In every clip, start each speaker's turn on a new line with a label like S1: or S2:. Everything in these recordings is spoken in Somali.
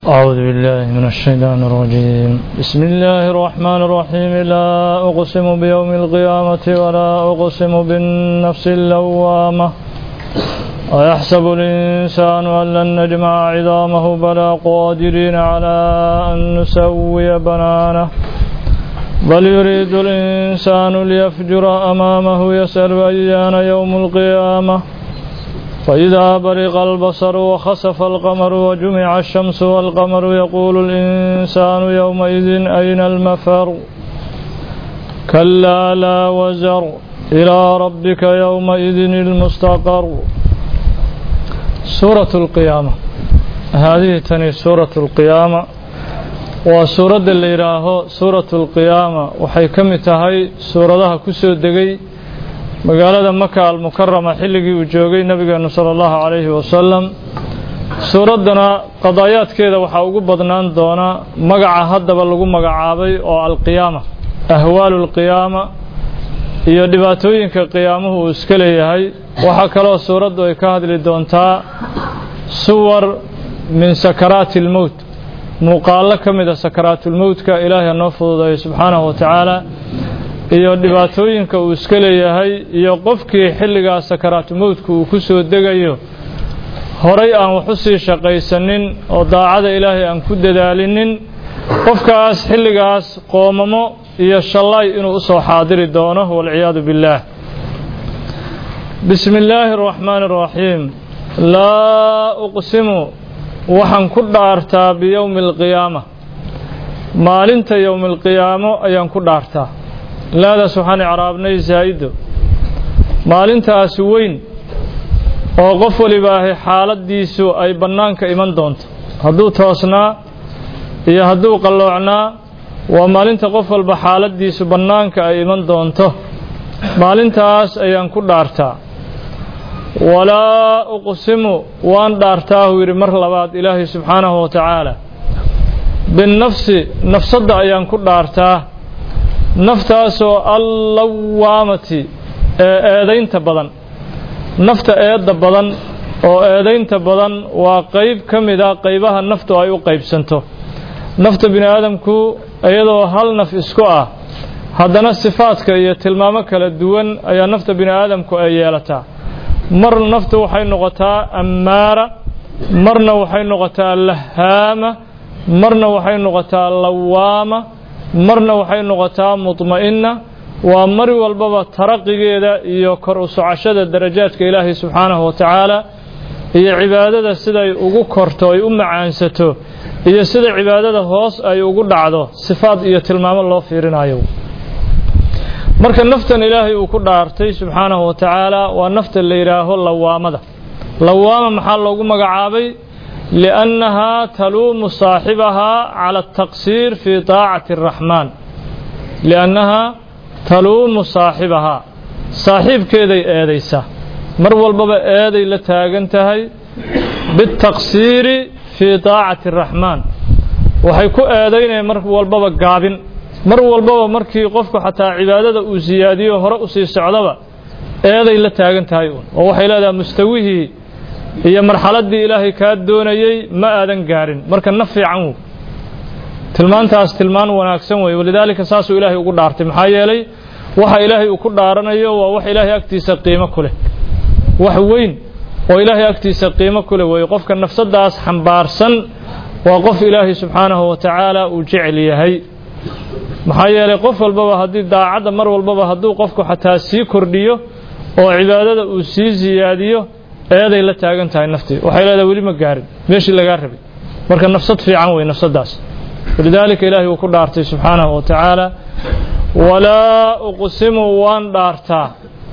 S1: أعوذ بالله من الشيطان الرجيم بسم الله الرحمن الرحيم لا أقسم بيوم القيامة ولا أقسم بالنفس اللوامة أيحسب الإنسان أن لن نجمع عظامه بلا قادرين على أن نسوي بنانه بل يريد الإنسان ليفجر أمامه يسأل أيان يوم القيامة فإذا برق البصر وخسف القمر وجمع الشمس والقمر يقول الإنسان يومئذ أين المفر كلا لا وزر إلى ربك يومئذ المستقر سورة القيامة هذه تني سورة القيامة وسورة اللي راهو سورة القيامة وحي كمتهي سورة كسو دقي magaalada maka almukarama xilligii uu joogay nabigeenu sala allahu calayhi wasalam suuraddana qadaayaadkeeda waxaa ugu badnaan doona magaca haddaba lagu magacaabay oo alqiyaama ahwaalu alqiyaama iyo dhibaatooyinka qiyaamuhu uu iska leeyahay waxaa kaloo suuraddu ay ka hadli doontaa suwar min sakaraati almowt muuqaallo ka mida sakaraatulmowtka ilaahay noo fududeeyo subxaanahu wa tacaala iyo dhibaatooyinka uu iska leeyahay iyo qofkii xilligaas sakaraatulmowdka uu ku soo degayo horay aan wax u sii shaqaysanin oo daacada ilaahay aan ku dadaalinin qofkaas xilligaas qoomamo iyo shallay inuu u soo xaadiri doono walciyaadu billaah bismi illaahi araxmaani araxiim laa uqsimu waxaan ku dhaartaa biyowmi alqiyaama maalinta yowmi alqiyaamo ayaan ku dhaartaa laadaas waxaan icraabnay zaa'ido maalintaasi weyn oo qof waliba ahi xaaladdiisu ay bannaanka iman doonto hadduu toosnaa iyo hadduu qalloocnaa waa maalinta qof walba xaaladdiisu bannaanka ay iman doonto maalintaas ayaan ku dhaartaa walaa uqsimu waan dhaartaahuu yidhi mar labaad ilaahay subxaanahu wa tacaala binnafsi nafsadda ayaan ku dhaartaa naftaasoo allawaamati ee eedaynta badan nafta eedda badan oo eedaynta badan waa qayb ka mida qaybaha naftu ay u qaybsanto nafta bini aadamku iyadoo hal naf isku ah haddana sifaadka iyo tilmaamo kala duwan ayaa nafta bini aadamku ay yeelataa mar naftu waxay noqotaa ammaara marna waxay noqotaa lahaama marna waxay noqotaa lawaama marna waxay noqotaa mudma'inna waa mar walbaba taraqigeeda iyo kor u socashada darajaadka ilaahay subxaanahu wa tacaala iyo cibaadada siday ugu korto ay u macaansato iyo sida cibaadada hoos ay ugu dhacdo sifaad iyo tilmaamo loo fiirinayo marka naftan ilaahay uu ku dhaartay subxaanahu wa tacaala waa nafta la yidhaaho lawaamada lawaama maxaa loogu magacaabay liannahaa taluumu saaxibahaa cala altaqsiir fii taacati araxmaan liannahaa taluumu saaxibahaa saaxiibkeeday eedaysaa mar walbaba eeday la taagan tahay biاtaqsiiri fii taacati araxmaan waxay ku eedaynaya mar walbaba gaabin mar walbaba markii qofku xataa cibaadada uu siyaadiyo hore u sii socdaba eeday la taagan tahay uun oo waxay leedahay mustawihii iyo marxaladdii ilaahay kaa doonayey ma aadan gaarin marka na fiican wo tilmaantaas tilmaan wanaagsan wey walidaalika saasuu ilaahay ugu dhaartay maxaa yeelay waxa ilaahay uu ku dhaaranayo waa wax ilaahay agtiisa qiimo ku leh wax weyn oo ilaahay agtiisa qiimo ku leh weeye qofka nafsaddaas xambaarsan waa qof ilaahay subxaanahu wa tacaala uu jecel yahay maxaa yeelay qof walbaba haddii daacadda mar walbaba hadduu qofku xataa sii kordhiyo oo cibaadada uu sii siyaadiyo eeday la taagan tahay naftii waxay leedahay weli ma gaarin meeshii lagaa rabay marka nafsad fiican wey nafsaddaas walidaalika ilaahay uu ku dhaartay subxaanahu wa tacaala walaa uqsimu waan dhaartaa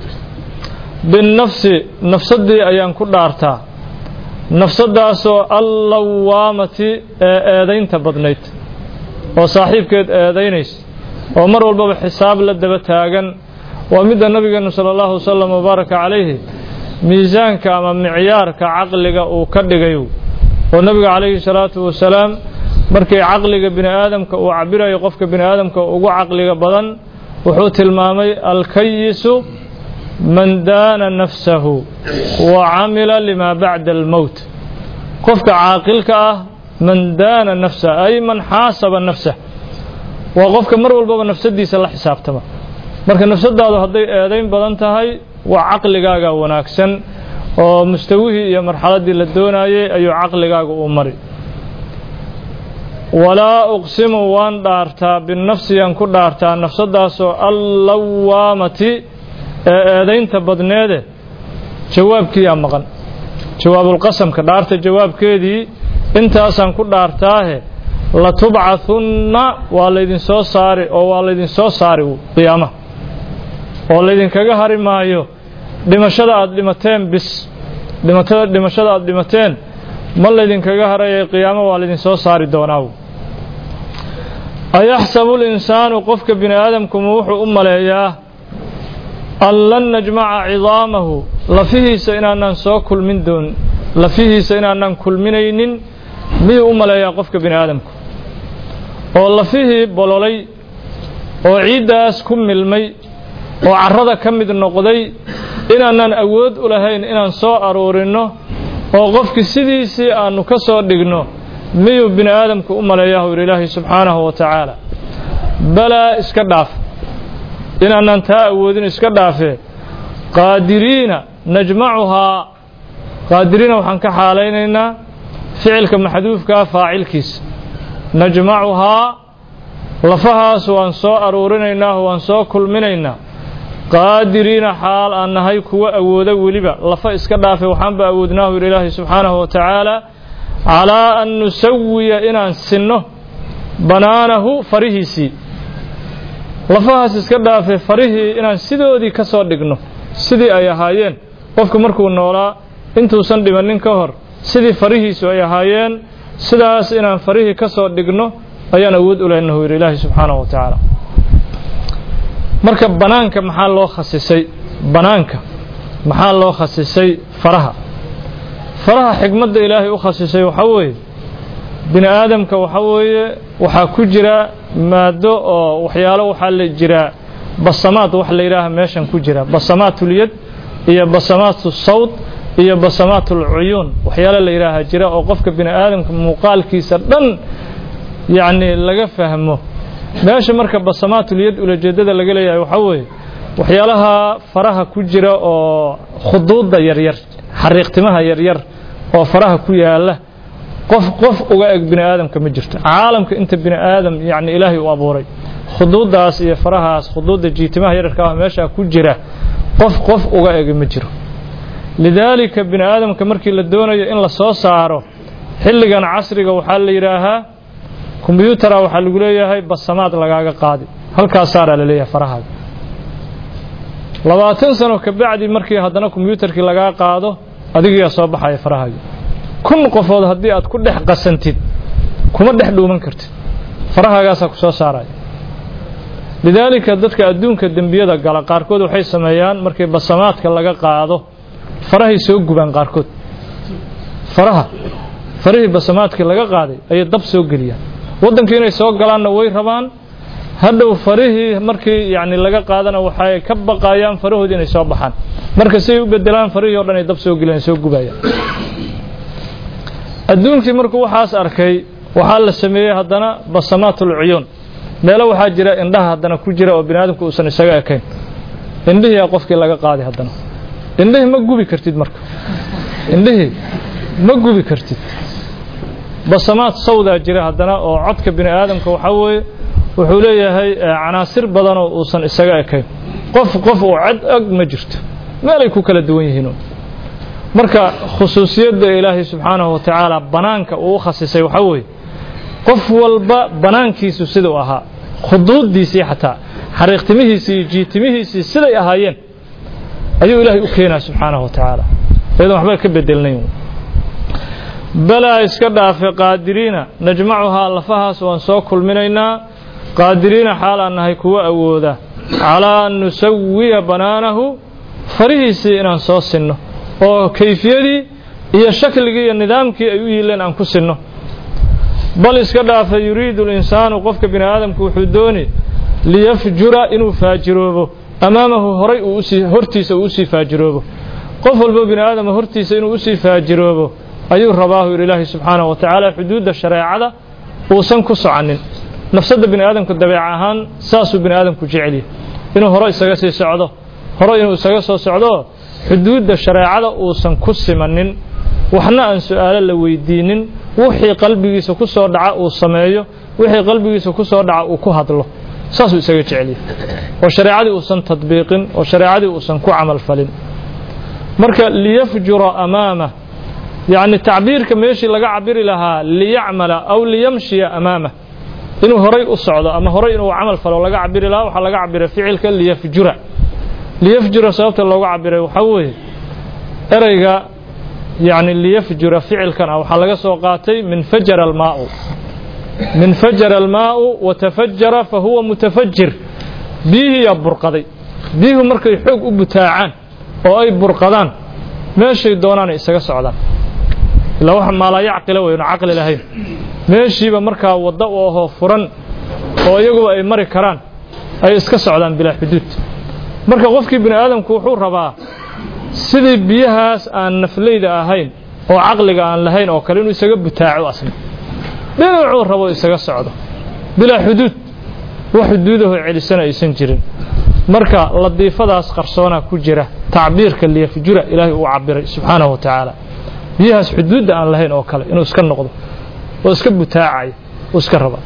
S1: binnafsi nafsaddii ayaan ku dhaartaa nafsaddaasoo allawaamati ee eedaynta badnayd oo saaxiibkeed eedaynaysa oo mar walbaba xisaab la daba taagan waa midda nabigeenu sala allahu wasalam wabaaraka calayhi miisaanka ama micyaarka caqliga uu ka dhigay oo nabiga calayhi salaatu wasalaam markii caqliga bini aadamka uu cabirayo qofka bini aadamka ugu caqliga badan wuxuu tilmaamay alkayisu man daana nafsahu wa camila limaa bacda almowt qofka caaqilka ah man daana nafsa ay man xaasaba nafsah waa qofka mar walbaba nafsadiisa la xisaabtama marka nafsadaadu hadday eedayn badan tahay waa caqligaaga wanaagsan oo mustawihii iyo marxaladdii la doonayay ayuu caqligaaga u mari walaa uqsimu waan dhaartaa binafsiyaan ku dhaartaa nafsadaasoo allawaamati ee eedaynta badneede jawaabkiiyaa maqan jawaabulqasamka dhaarta jawaabkeedii intaasaan ku dhaartaahe latubcahunna waa laydin soo saari oo waa laydin soo saari qiyaamaha oo laydinkaga hari maayo dhimashada aad dhimateen bis dhimatada dhimashada aad dhimateen ma laydinkaga harayay qiyaamo waa laydin soo saari doonaa ayaxsabu linsaanu qofka bini aadamkuma wuxuu u maleeyaa an lan najmaca cidaamahu lafihiisa inaanaan soo kulmin doon lafihiisa inaanaan kulminaynin miyuu u maleeyaa qofka bini aadamku oo lafihii bololay oo ciiddaas ku milmay oo carrada ka mid noqday inaanaan awood u lahayn inaan soo aruurinno oo qofkii sidiisii aannu ka soo dhigno miyuu bini aadamku u maleeyaa hu yidhi ilaahay subxaanahu wa tacaala balaa iska dhaaf inaanaan taa awoodin iska dhaafee qaadiriina najmacuhaa qaadiriina waxaan ka xaalaynaynaa ficilka maxduufkaa faacilkiisa najmacuhaa lafahaas waan soo aruurinaynaa waan soo kulminaynaa qaadiriina xaal aan nahay kuwa awooda weliba lafa iska dhaafe waxaanba awoodnaahu yidhi ilaahay subxaanahu wa tacaala calaa an nusawiya inaan sinno banaanahu farihiisii lafahaas iska dhaafe farihii inaan sidoodii ka soo dhigno sidii ay ahaayeen qofku markuu noolaa intuusan dhimannin ka hor sidii farihiisu ay ahaayeen sidaas inaan farihii ka soo dhigno ayaan awood u lehnahu yidhi ilaahay subxaanahu wa tacaala marka banaanka maxaa loo khasisay banaanka maxaa loo khasisay faraha faraha xigmadda ilaahay u khasisay waxaa weeye bini aadamka waxaa weeye waxaa ku jira maado oo waxyaalo waxaa la jiraa basamaad wax la yidhaaha meeshan ku jira basamaatul-yad iyo basamaatu sawd iyo basamaatul cuyuun waxyaalo la yidhaaha jira oo qofka bini aadamka muuqaalkiisa dhan yacni laga fahmo meesha marka basamaatul-yad ulajeedada laga leeyahay waxaa weeye waxyaalaha faraha ku jira oo khuduudda yaryar xariiqtimaha yaryar oo faraha ku yaala qof qof uga eg bini aadamka ma jirto caalamka inta bini aadam yacni ilaahay u abuuray khuduuddaas iyo farahaas khuduudda jiitimaha yararka ah meeshaa ku jira qof qof uga eg ma jiro lidaalika bini aadamka markii la doonayo in la soo saaro xilligan casriga waxaa la yidhaahaa kombyutara waxaa lagu leeyahay basamaad lagaaga qaadi halkaas saaraa la leeyahay farahaaga labaatan sano kabacdi markii haddana kombyutarkii lagaa qaado adigiyaa soo baxaya farahaaga kun qofood haddii aad ku dhex qasantid kuma dhex dhuuman kartid farahaagaasaa ku soo saaraya lidaalika dadka adduunka dembiyada gala qaarkood waxay sameeyaan markii basamaadka laga qaado farahay soo gubaan qaarkood faraha farihii basamaadkii laga qaaday ayay dab soo geliyaan waddankii inay soo galaanna way rabaan hadhow farihii markii yacni laga qaadana waxay ka baqayaan farahoodii inay soo baxaan marka siay u bedelaan farihii o dhan ay dab soo geliyaan soo gubayaan adduunkii markuu waxaas arkay waxaa la sameeyey haddana basamaatul cuyuun meelo waxaa jira indhaha haddana ku jira oo bini aadamku uusan isaga ekayn indhihiiaa qofkii laga qaaday haddana indhihii ma gubi kartid marka indhihii ma gubi kartid basamaad sawdaa jira haddana oo codka bini aadamka waxaa weeye wuxuu leeyahay canaasir badanoo uusan isaga ekayn qof qof uu cad og ma jirto meelay ku kala duwan yihiin marka khusuusiyadda ilaahay subxaanahu wa tacaala banaanka uu u khasisay waxaa weeye qof walba banaankiisu siduu ahaa khuduuddiisii xataa xariiqtimihiisii iyo jiitimihiisii siday ahaayeen ayuu ilaahay u keenaa subxaanahu wa tacaala iyadoon waxba ka bedelnayn balaa iska dhaafe qaadiriina najmacuhaa lafahaas waan soo kulminaynaa qaadiriina xaal aan nahay kuwa awooda calaa an nusawiya banaanahu farihiisii inaan soo sinno oo kayfiyadii iyo shakligii iyo nidaamkii ay u yiileen aan ku sinno bal iska dhaafa yuriidu linsaanu qofka bini aadamku wuxuu dooni liyafjura inuu faajiroobo amaamahu horay uu usii hortiisa uu usii faajiroobo qof walbo bini aadama hortiisa inuu usii faajiroobo ayuu rabaahu yidhi ilaahi subxaanahu wa tacaala xuduudda shareecada uusan ku soconin nafsadda bini aadamku dabeec ahaan saasuu bini aadamku jecelyahy inuu hore isaga sii socdo hore inuu isaga soo socdo xuduudda shareecada uusan ku simanin waxna aan su-aalo la weydiinin wixii qalbigiisa ku soo dhaca uu sameeyo wixii qalbigiisa ku soo dhaca uu ku hadlo saasuu isaga jecelyahy oo shareecadii uusan tadbiiqin oo shareecadii uusan ku camal falin marka liyafjura amaamah yacni tacbiirka meeshii laga cabiri lahaa liyacmala aw liyamshiya amaamah inuu horay u socdo ama horay inuu camal falo laga cabiri lahaa waxaa laga cabiray ficilka liyafjura liyafjura sababta looga cabiray waxaa weeye ereyga yacni liyafjura ficilkan ah waxaa laga soo qaatay min fajara almaau min fajara almaau watafajara fa huwa mutafajir biyihiiyaa burqaday biyuhu markay xoog u butaacaan oo ay burqadaan meeshay doonaanay isaga socdaan ilaa waxa maalaa yacqila weyno caqli lahayn meeshiiba markaa wadda u ahoo furan oo iyaguba ay mari karaan ay iska socdaan bilaa xuduud marka qofkii bini aadamku wuxuu rabaa sidii biyahaas aan nafleyda ahayn oo caqliga aan lahayn oo kale inuu isaga butaaco asna dhinacuu rabo isaga socdo bilaa xuduud wax xuduudaho celisana aysan jirin marka ladiifadaas qarsoonaa ku jira tacbiirka liyafjura ilaahay uu cabiray subxaanahu wa tacaala biyahaas xuduudda aan lahayn oo kale inuu iska noqdo oo iska butaacaya uu iska raba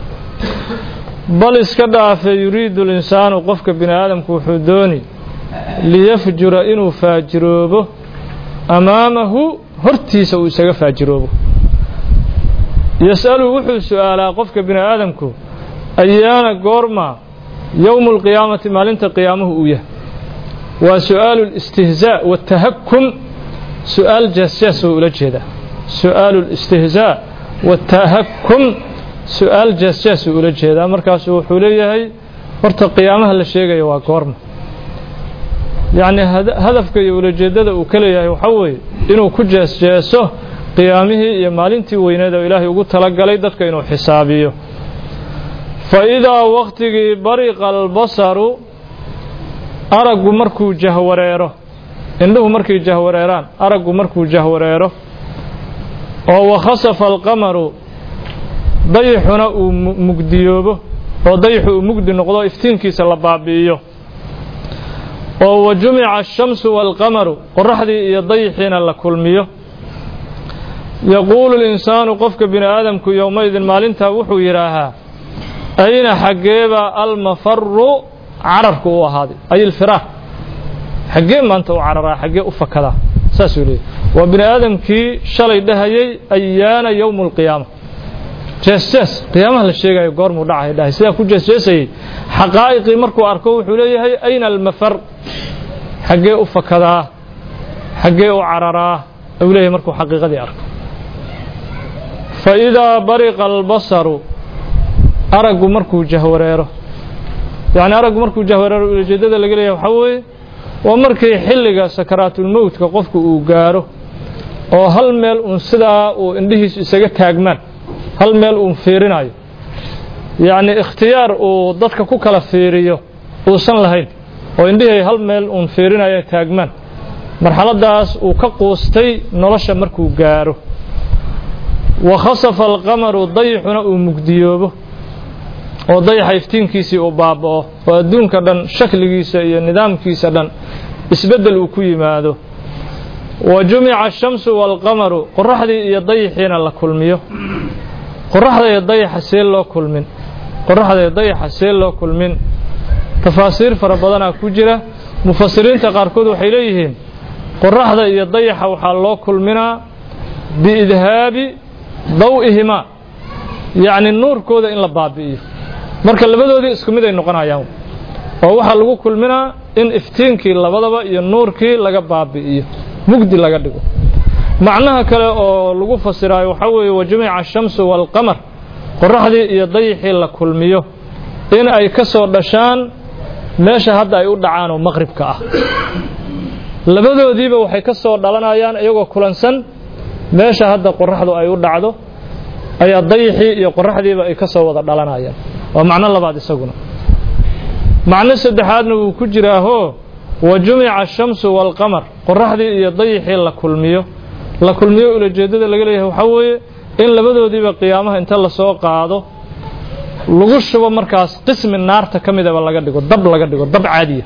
S1: bal iska dhaafe yuriidu linsaanu qofka bini aadamku wuxuu dooni liyafjura inuu faajiroobo amaamahu hortiisa uu isaga faajiroobo yas'alu wuxuu su'aalaa qofka bini aadamku ayaana goorma yowmu alqiyaamati maalinta qiyaamuhu uu yahay waa su'aalu listihzaa waatahakum su'aal jaasjaas oo ula jeedaa su'aalu listihzaa waatahakum su-aal jaasjaas uu ula jeedaa markaasu wuxuu leeyahay horta qiyaamaha la sheegaya waa goorma yacni hadafka iyo ulajeeddada uu ka leeyahay waxaa weeye inuu ku jeesjeeso qiyaamihii iyo maalintii weyneed oo ilaahay ugu talagalay dadka inuu xisaabiyo fa idaa wakhtigii bariqa albasaru araggu markuu jahwareero indhuhu markay jahwareeraan araggu markuu jahwareero oo wakhasafa alqamaru dayixuna uu mugdiyoobo oo dayixu uu mugdi noqdo iftiinkiisa la baabi'iyo oo wa jumica ashamsu waalqamaru qoraxdii iyo dayixiina la kulmiyo yaquulu linsaanu qofka bini aadamku yowmaydin maalintaa wuxuu yidhaahaa ayna xaggeeba almafaru cararku u ahaaday ay ilfiraaq xaggee maanta u cararaa xaggee u fakadaa saasuu leeyay waa bini aadamkii shalay dhahayay ayaana yowmu alqiyaama jeesjees qiyaamaha la sheegayo goormuu dhacay dhahay sidaa ku jeesjeesayey xaqaa'iqii markuu arko wuxuu leeyahay ayna almafar xaggee u fakadaa xaggee u cararaa uu leeyahay markuu xaqiiqadii arko fa idaa bariqa albasaru araggu markuu jahwareero yacni araggu markuu jahwareero ujeeddada laga leeyahay waxaa weeye waa markii xilliga sakaraatulmowtka qofku uu gaaro oo hal meel uun sidaa uu indhihiisu isaga taagmaan hal meel uun fiirinayo yacni ikhtiyaar uu dadka ku kala fiiriyo uusan lahayn oo indhihii hal meel uun fiirinayo taagmaan marxaladdaas uu ka quustay nolosha markuu gaaro wa khasafa alqamaru dayixuna uu mugdiyoobo oo dayaxa iftiinkiisii uu baaba'o oo adduunka dhan shakligiisa iyo nidaamkiisa dhan isbeddel uu ku yimaado wa jumica ashamsu waalqamaru qoraxdii iyo dayixiina la kulmiyo qoraxda iyo dayaxa see loo kulmin qoraxda iyo dayaxa see loo kulmin tafaasiir fara badanaa ku jira mufasiriinta qaarkood waxay leeyihiin qoraxda iyo dayaxa waxaa loo kulminaa biidhaabi daw'ihimaa yacni nuurkooda in la baabi'iyo marka labadoodii isku mid ay noqonayaan oo waxaa lagu kulminaa in iftiinkii labadaba iyo nuurkii laga baabi'iyo mugdi laga dhigo macnaha kale oo lagu fasiraayo waxaa weeye wa jumica ashamsu waalqamar qoraxdii iyo dayixii la kulmiyo in ay ka soo dhashaan meesha hadda ay u dhacaan oo maqribka ah labadoodiiba waxay ka soo dhalanayaan iyagoo kulansan meesha hadda qoraxdu ay u dhacdo ayaa dayixii iyo qoraxdiiba ay ka soo wada dhalanayaan waa macno labaad isaguna macno saddexaadna wuu ku jiraahoo wa jumica ashamsu waalqamar qoraxdii iyo dayixii la kulmiyo la kulmiyo ulajeeddada laga leeyahay waxaa weeye in labadoodiiba qiyaamaha inta lasoo qaado lagu shubo markaas qismi naarta ka midaba laga dhigo dab laga dhigo dab caadiya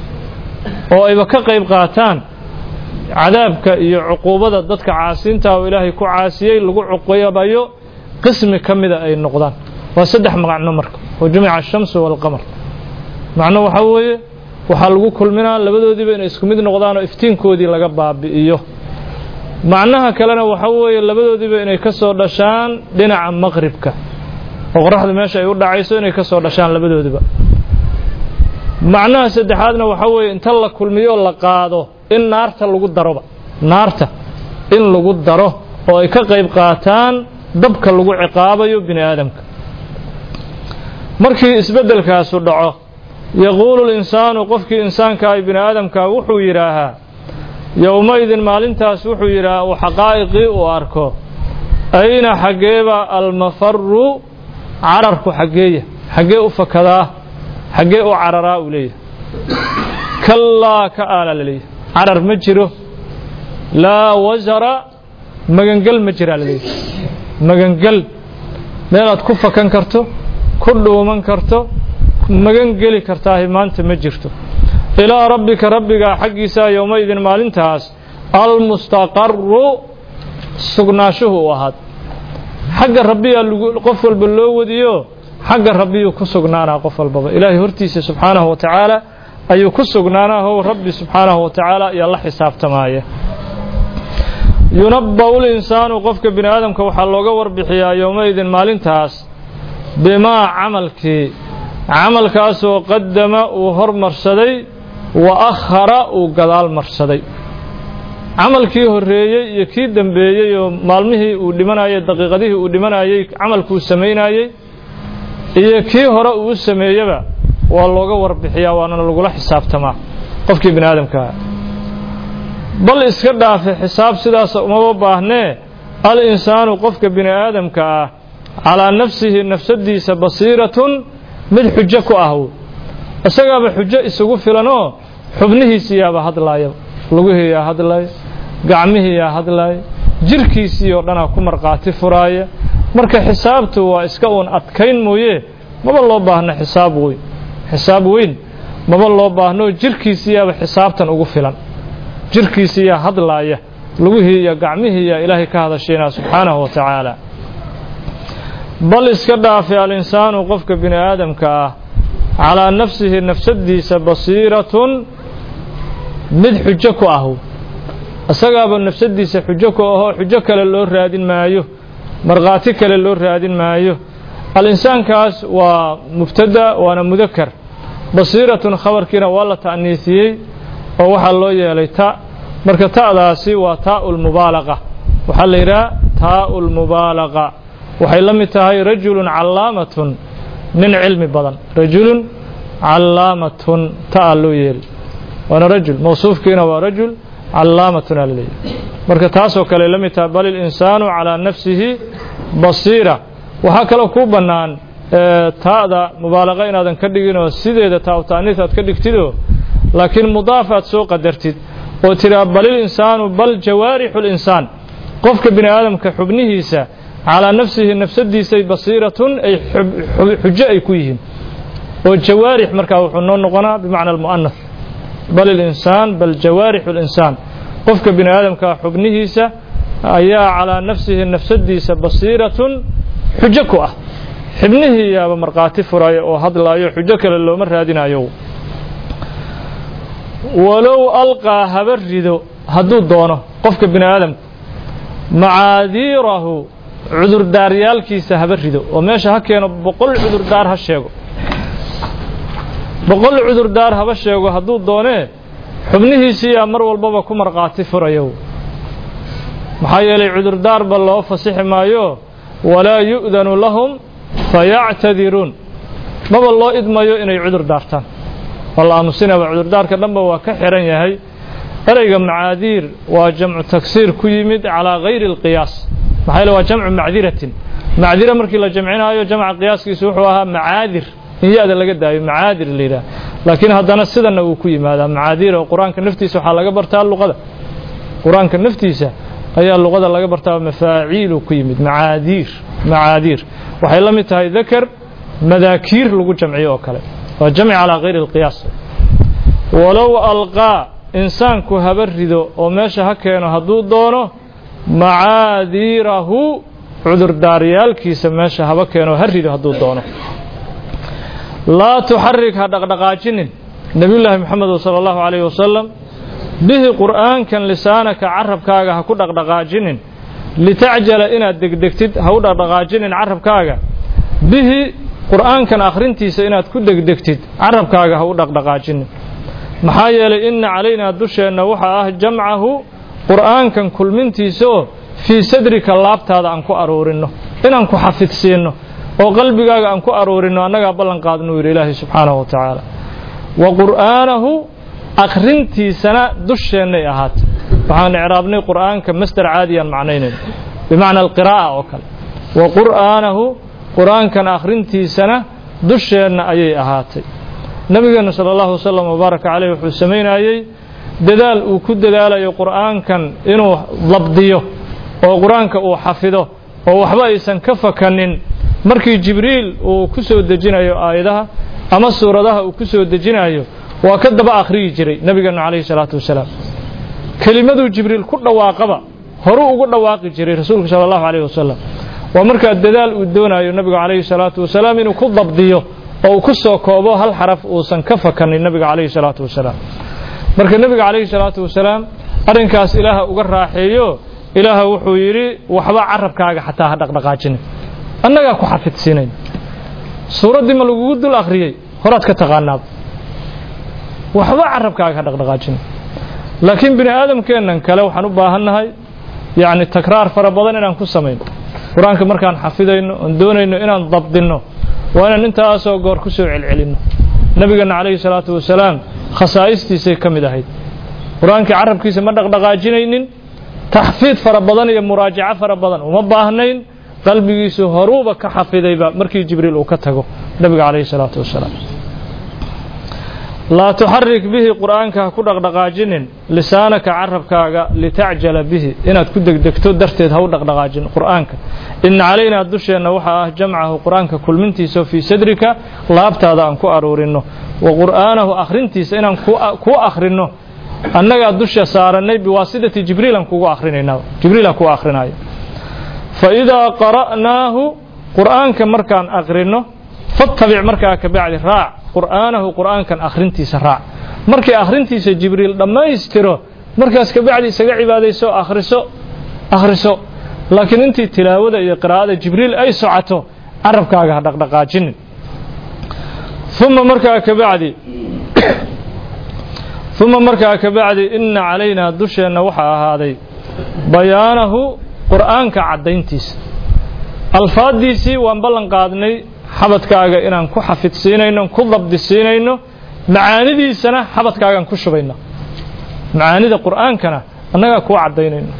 S1: oo ayba ka qayb qaataan cadaabka iyo cuquubada dadka caasiinta oo ilaahay ku caasiyey lagu cuqubayo qismi ka mida ay noqdaan waa saddex magacno marka oo jumica ashamsu waalqamar macno waxaa weeye waxaa lagu kulminaa labadoodiiba inay isku mid noqdaan oo iftiinkoodii laga baabi'iyo macnaha kalena waxaa weeye labadoodiiba inay ka soo dhashaan dhinaca maqribka oo qoraxda meesha ay u dhacayso inay ka soo dhashaan labadoodiba macnaha saddexaadna waxaa weeye inta la kulmiyo la qaado in naarta lagu daroba naarta in lagu daro oo ay ka qayb qaataan dabka lagu ciqaabayo bini aadamka markii isbeddelkaasu dhaco yaquulu linsaanu qofkii insaanka ay bini aadamka wuxuu yidhaahaa yowmaidin maalintaas wuxuu yidhaahaa uu xaqaa'iqii uu arko ayna xaggeeba almafaru cararku xaggeeya xaggee u fakadaa xaggee u cararaa uu leeyahay kallaa ka aala la leeyahay carar ma jiro laa wasara magangel ma jiraa la leeyahay magangel meelaad ku fakan karto ku dhuuman karto magan geli kartaahi maanta ma jirto ilaa rabbika rabbigaa xaggiisaa yowmaidin maalintaas almustaqaru sugnaashuhu u ahaad xagga rabbiyaa qof walba loo wadiyo xagga rabbiyuu ku sugnaanaa qof walbaba ilaahay hortiisa subxaanahu wa tacaala ayuu ku sugnaanaa how rabbi subxaanahu wa tacaala ayaa la xisaabtamaaya yunabba'u linsaanu qofka bini aadamka waxaa looga warbixiyaa yowmaidin maalintaas bimaa camalkii camalkaasoo qadama uu hormarsaday wa akhara uu gadaal marsaday camalkii horreeyey iyo kii dembeeyey oo maalmihii uu dhimanayey daqiiqadihii uu dhimanayey camalkuu samaynayey iyo kii hore uu u sameeyeba waa looga warbixiyaa waana lagula xisaabtamaa qofkii bini aadamkaa bal iska dhaafe xisaab sidaasa umaba baahnee al insaanu qofka bini aadamka ah calaa nafsihi nafsadiisa basiiratun mid xujo ku ah isagaaba xujo isugu filanoo xubnihiisii yaaba hadlaaya lugihii yaa hadlaaya gacmihii yaa hadlaaya jirkiisii oo dhanaa ku markhaati furaaya marka xisaabtu waa iska uun adkayn mooye maba loo baahno xisaab weyn xisaab weyn maba loo baahno jirkiisii yaaba xisaabtan ugu filan jirkiisii yaa hadlaaya lugihii iyo gacmihii yaa ilaahay ka hadashaynaa subxaanahu wa tacaala bal iska dhaafe alinsaanu qofka bini aadamka ah calaa nafsihi nafsadiisa basiiratun mid xujo ku ah isagaaba nafsadiisa xujo ku ahoo xujo kale loo raadin maayo markhaati kale loo raadin maayo alinsaankaas waa mubtada waana mudakar basiiratun khabarkiina waa la ta'niisiyey oo waxaa loo yeelay ta marka ta'daasi waa taa'u lmubaalaqa waxaa la yidhaha taa'u lmubaalaqa waxay la mid tahay rajulun callaamatun nin cilmi badan rajulun callaamatun ta'a loo yeeli waana rajul mawsuufkiina waa rajul callaamatun aa laleeyahy marka taasoo kale la mid tahay bal ilinsaanu calaa nafsihi basiira waxaa kaloo kuu bannaan taa'da mubaalaqa inaadan ka dhiginoo sideeda taa'u ta'niis aad ka dhigtidoo laakiin mudaaf aad soo qadartid oo tiraa balil insaanu bal jawaarixu linsaan qofka bini aadamka xubnihiisa calaa nafsihi nafsadiisay basiiratun ay xujo ay ku yihiin oo jawaarix markaa wuxuu noo noqonaa bimacna almu'anas bal ilinsaan bal jawaarixu linsaan qofka bini aadamka xubnihiisa ayaa calaa nafsihi nafsadiisa basiiratun xujo ku ah xibnihii yaaba markhaati furaya oo hadlaayo xujo kale looma raadinayo walow alqaa haba rido hadduu doono qofka bini aadamku macaadiirahu cudurdaaryaalkiisa haba rido oo meesha ha keeno boqol cudurdaar ha sheego boqol cudurdaar haba sheego hadduu doonee xubnihiisiiyaa mar walbaba ku markhaati furayo maxaa yeelay cudurdaarba loo fasixi maayo walaa yu'danu lahum fayactadiruun maba loo idmayo inay cudur daartaan waa la aamusinaba cudurdaarka dhanba waa ka xihan yahay ereyga macaadiir waa jamcu tagsiir ku yimid calaa gayri اlqiyaas maxaa yeele waa jamcu macdiratin macdira markii la jamcinaayo jamca qiyaaskiisu wuxuu ahaa macaadir in ya-da laga daayo macaadir la yidhaha laakiin haddana sidanna wuu ku yimaadaa macaadiir oo qur-aanka naftiisa waxaa laga bartaa luqada qur-aanka naftiisa ayaa luqada laga bartaa mafaaciilu ku yimid macaadiir macaadiir waxay la mid tahay dakar madaakiir lagu jamciyo oo kale waa jamci calaa kayri اlqiyaas walow alqaa insaanku haba rido oo meesha ha keeno hadduu doono macaadiirahu cudurdaaryaalkiisa meesha haba keeno ha rido hadduu doono laa tuxarik ha dhaqdhaqaajinin nebiyullaahi moxamedo sala allahu calayhi wasalam bihi qur'aankan lisaanaka carabkaaga ha ku dhaqdhaqaajinin litacjala inaad degdegtid ha u dhaqdhaqaajinin carabkaaga bihi qur'aankan akhrintiisa inaad ku degdegtid carabkaaga ha u dhaqdhaqaajinin maxaa yeelay inna calaynaa dusheenna waxaa ah jamcahu qur'aankan kulmintiisa oo fii sadrika laabtaada aan ku aruurinno inaan ku xafidsiinno oo qalbigaaga aan ku aruurinno annagaa ballan qaadnuu yidhi ilaahay subxaanahu wa tacaala wa qur'aanahu akhrintiisana dusheennay ahaatay waxaan icraabnay qur'aanka masder caadiyaan macnaynayno bimacna alqiraa'a oo kale wa qur'aanahu qur'aankan akhrintiisana dusheenna ayay ahaatay nabigeenna sala allahu wasalam wabaaraka caleyh wuxuu samaynayey dadaal uu ku dadaalayo qur'aankan inuu labdiyo oo qur-aanka uu xafido oo waxba aysan ka fakanin markii jibriil uu ku soo dejinayo aayadaha ama suuradaha uu ku soo dejinayo waa ka daba akhriyi jiray nebigeennu calayhi salaatu wasalaam kelimaduu jibriil ku dhawaaqaba horuu ugu dhawaaqi jiray rasuulku sala allahu calayhi wasalam waa markaa dadaal uu doonayo nebigu calayhi salaatu wasalaam inuu ku dabdiyo oo uu ku soo koobo hal xaraf uusan ka fakanin nebiga calayhi salaatu wasalaam marka nebiga calayhi salaatu wasalaam arrinkaas ilaaha uga raaxeeyo ilaaha wuxuu yidhi waxba carabkaaga xataa ha dhaqdhaqaajinin annagaa ku xafidsiinayn suuraddii ma lagugu dul akhriyey horaad ka taqaanaaba waxba carabkaaga ha dhaqdhaqaajinin laakiin bini aadamkeennan kale waxaan u baahannahay yacni takraar fara badan inaan ku samayno qur-aanka markaan xafidayno oon doonayno inaan dabdinno waa inaan intaasoo goor ku soo celcelinno nebigeenna calayhi salaatu wasalaam khasaa'istiisay ka mid ahayd qur-aankii carabkiisa ma dhaqdhaqaajinaynin taxfiid fara badan iyo muraajaco fara badan uma baahnayn qalbigiisu horuuba ka xafidayba markii jibriil uu ka tago nebiga calayhi salaatu wasalaam laa tuxarik bihi qur'aanka ha ku dhaqdhaqaajinin lisaanaka carabkaaga litacjala bihi inaad ku degdegto darteed ha u dhaqdhaqaajin qur'aanka ina calaynaa dusheenna waxaa ah jamcahu qur'aanka kulmintiisa fii sadrika laabtaada aan ku aruurinno wa qur'aanahu akhrintiisa inaan kuu akhrinno annagaa dusha saarannay biwaasidati jibriilan kugu akhrinaynaa jibriila kuu akhrinayo fa idaa qara'naahu qur'aanka markaan akrinno fattabic markaa ka bacdi raac qur'aanahu qur'aankan akhrintiisa raac markii akhrintiisa jibriil dhammaystiro markaas ka bacdi isaga cibaadayso akhriso akhriso laakiin intii tilaawada iyo qiraa'ada jibriil ay socoto carabkaaga ha dhaqdhaqaajinin uma markaa ka bacdi uma markaa ka bacdi inna calaynaa dusheenna waxaa ahaaday bayaanahu qur'aanka caddayntiisa alfaaddiisii waan ballan qaadnay xabadkaaga inaan ku xafidsiinayno ku dabdisiinayno macaanidiisana xabadkaagaan ku shubayna macaanida qur'aankana annagaa kuu caddaynayno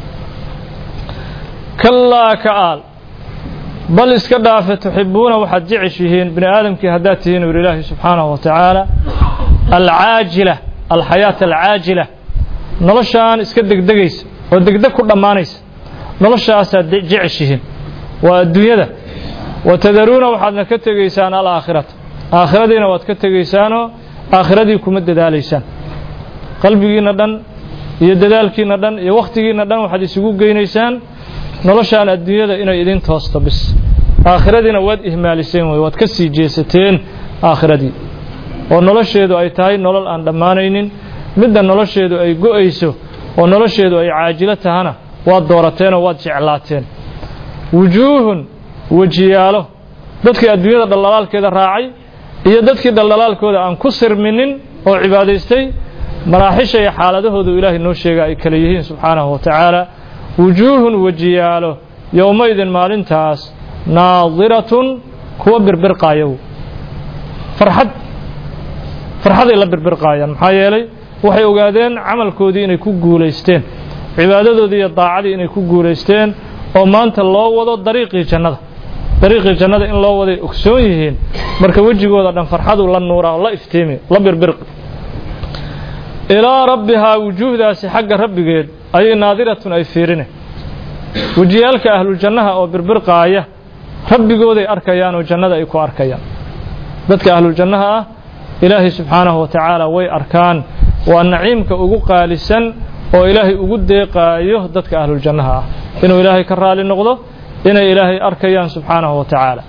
S1: kallaa ka aal bal iska dhaafe tuxibuuna waxaad jeceshihiin bini aadamkii haddaad tihiin ur ilaahi subxaanahu wa tacaala alcaajila alxayaata alcaajila noloshaan iska degdegaysa oo degdeg ku dhammaanaysa noloshaasaad jeceshihiin waa adduunyada watadaruuna waxaadna ka tegaysaan alaakhirata aakhiradiina waad ka tegaysaanoo aakhiradii kuma dadaalaysaan qalbigiinna dhan iyo dadaalkiinna dhan iyo wakhtigiinna dhan waxaad isugu geynaysaan noloshaan adduunyada inay idin toosto bis aakhiradiina waad ihmaaliseen wey waad ka sii jeesateen aakhiradii oo nolosheedu ay tahay nolol aan dhammaanaynin midda nolosheedu ay go'ayso oo nolosheedu ay caajilo tahana waad doorateenoo waad jeclaateen wujuuhun wejiyaalo dadkii adduunyada dhaldhalaalkeeda raacay iyo dadkii dhaldhalaalkooda aan ku sirminin oo cibaadaystay maraaxisha iyo xaaladahoodu ilaahay noo sheega ay kale yihiin subxaanahu wa tacaala wujuuhun wejiyaalo yowmaydin maalintaas naadiratun kuwa birbirqaayow farxad farxaday la birbirqaayaan maxaa yeelay waxay ogaadeen camalkoodii inay ku guulaysteen cibaadadoodii iyo daacadii inay ku guulaysteen oo maanta loo wado dariiqii jannada dariiqii jannada in loo waday ogsoon yihiin marka wejigooda dhan farxadu la nuuraa oo la iftiimi la birbirqi ilaa rabbihaa wujuuhdaasi xagga rabbigeed ayay naadiratun ay fiirine wejiyaalka ahluljannaha oo birbirqaaya rabbigooday arkayaan oo jannada ay ku arkayaan dadka ahluljannaha ah ilaahay subxaanahu wa tacaala way arkaan waa naciimka ugu qaalisan oo ilaahay ugu deeqaayo dadka ahluljannaha ah inuu ilaahay ka raali noqdo inay ilaahay arkayaan subxaanahu wa tacaala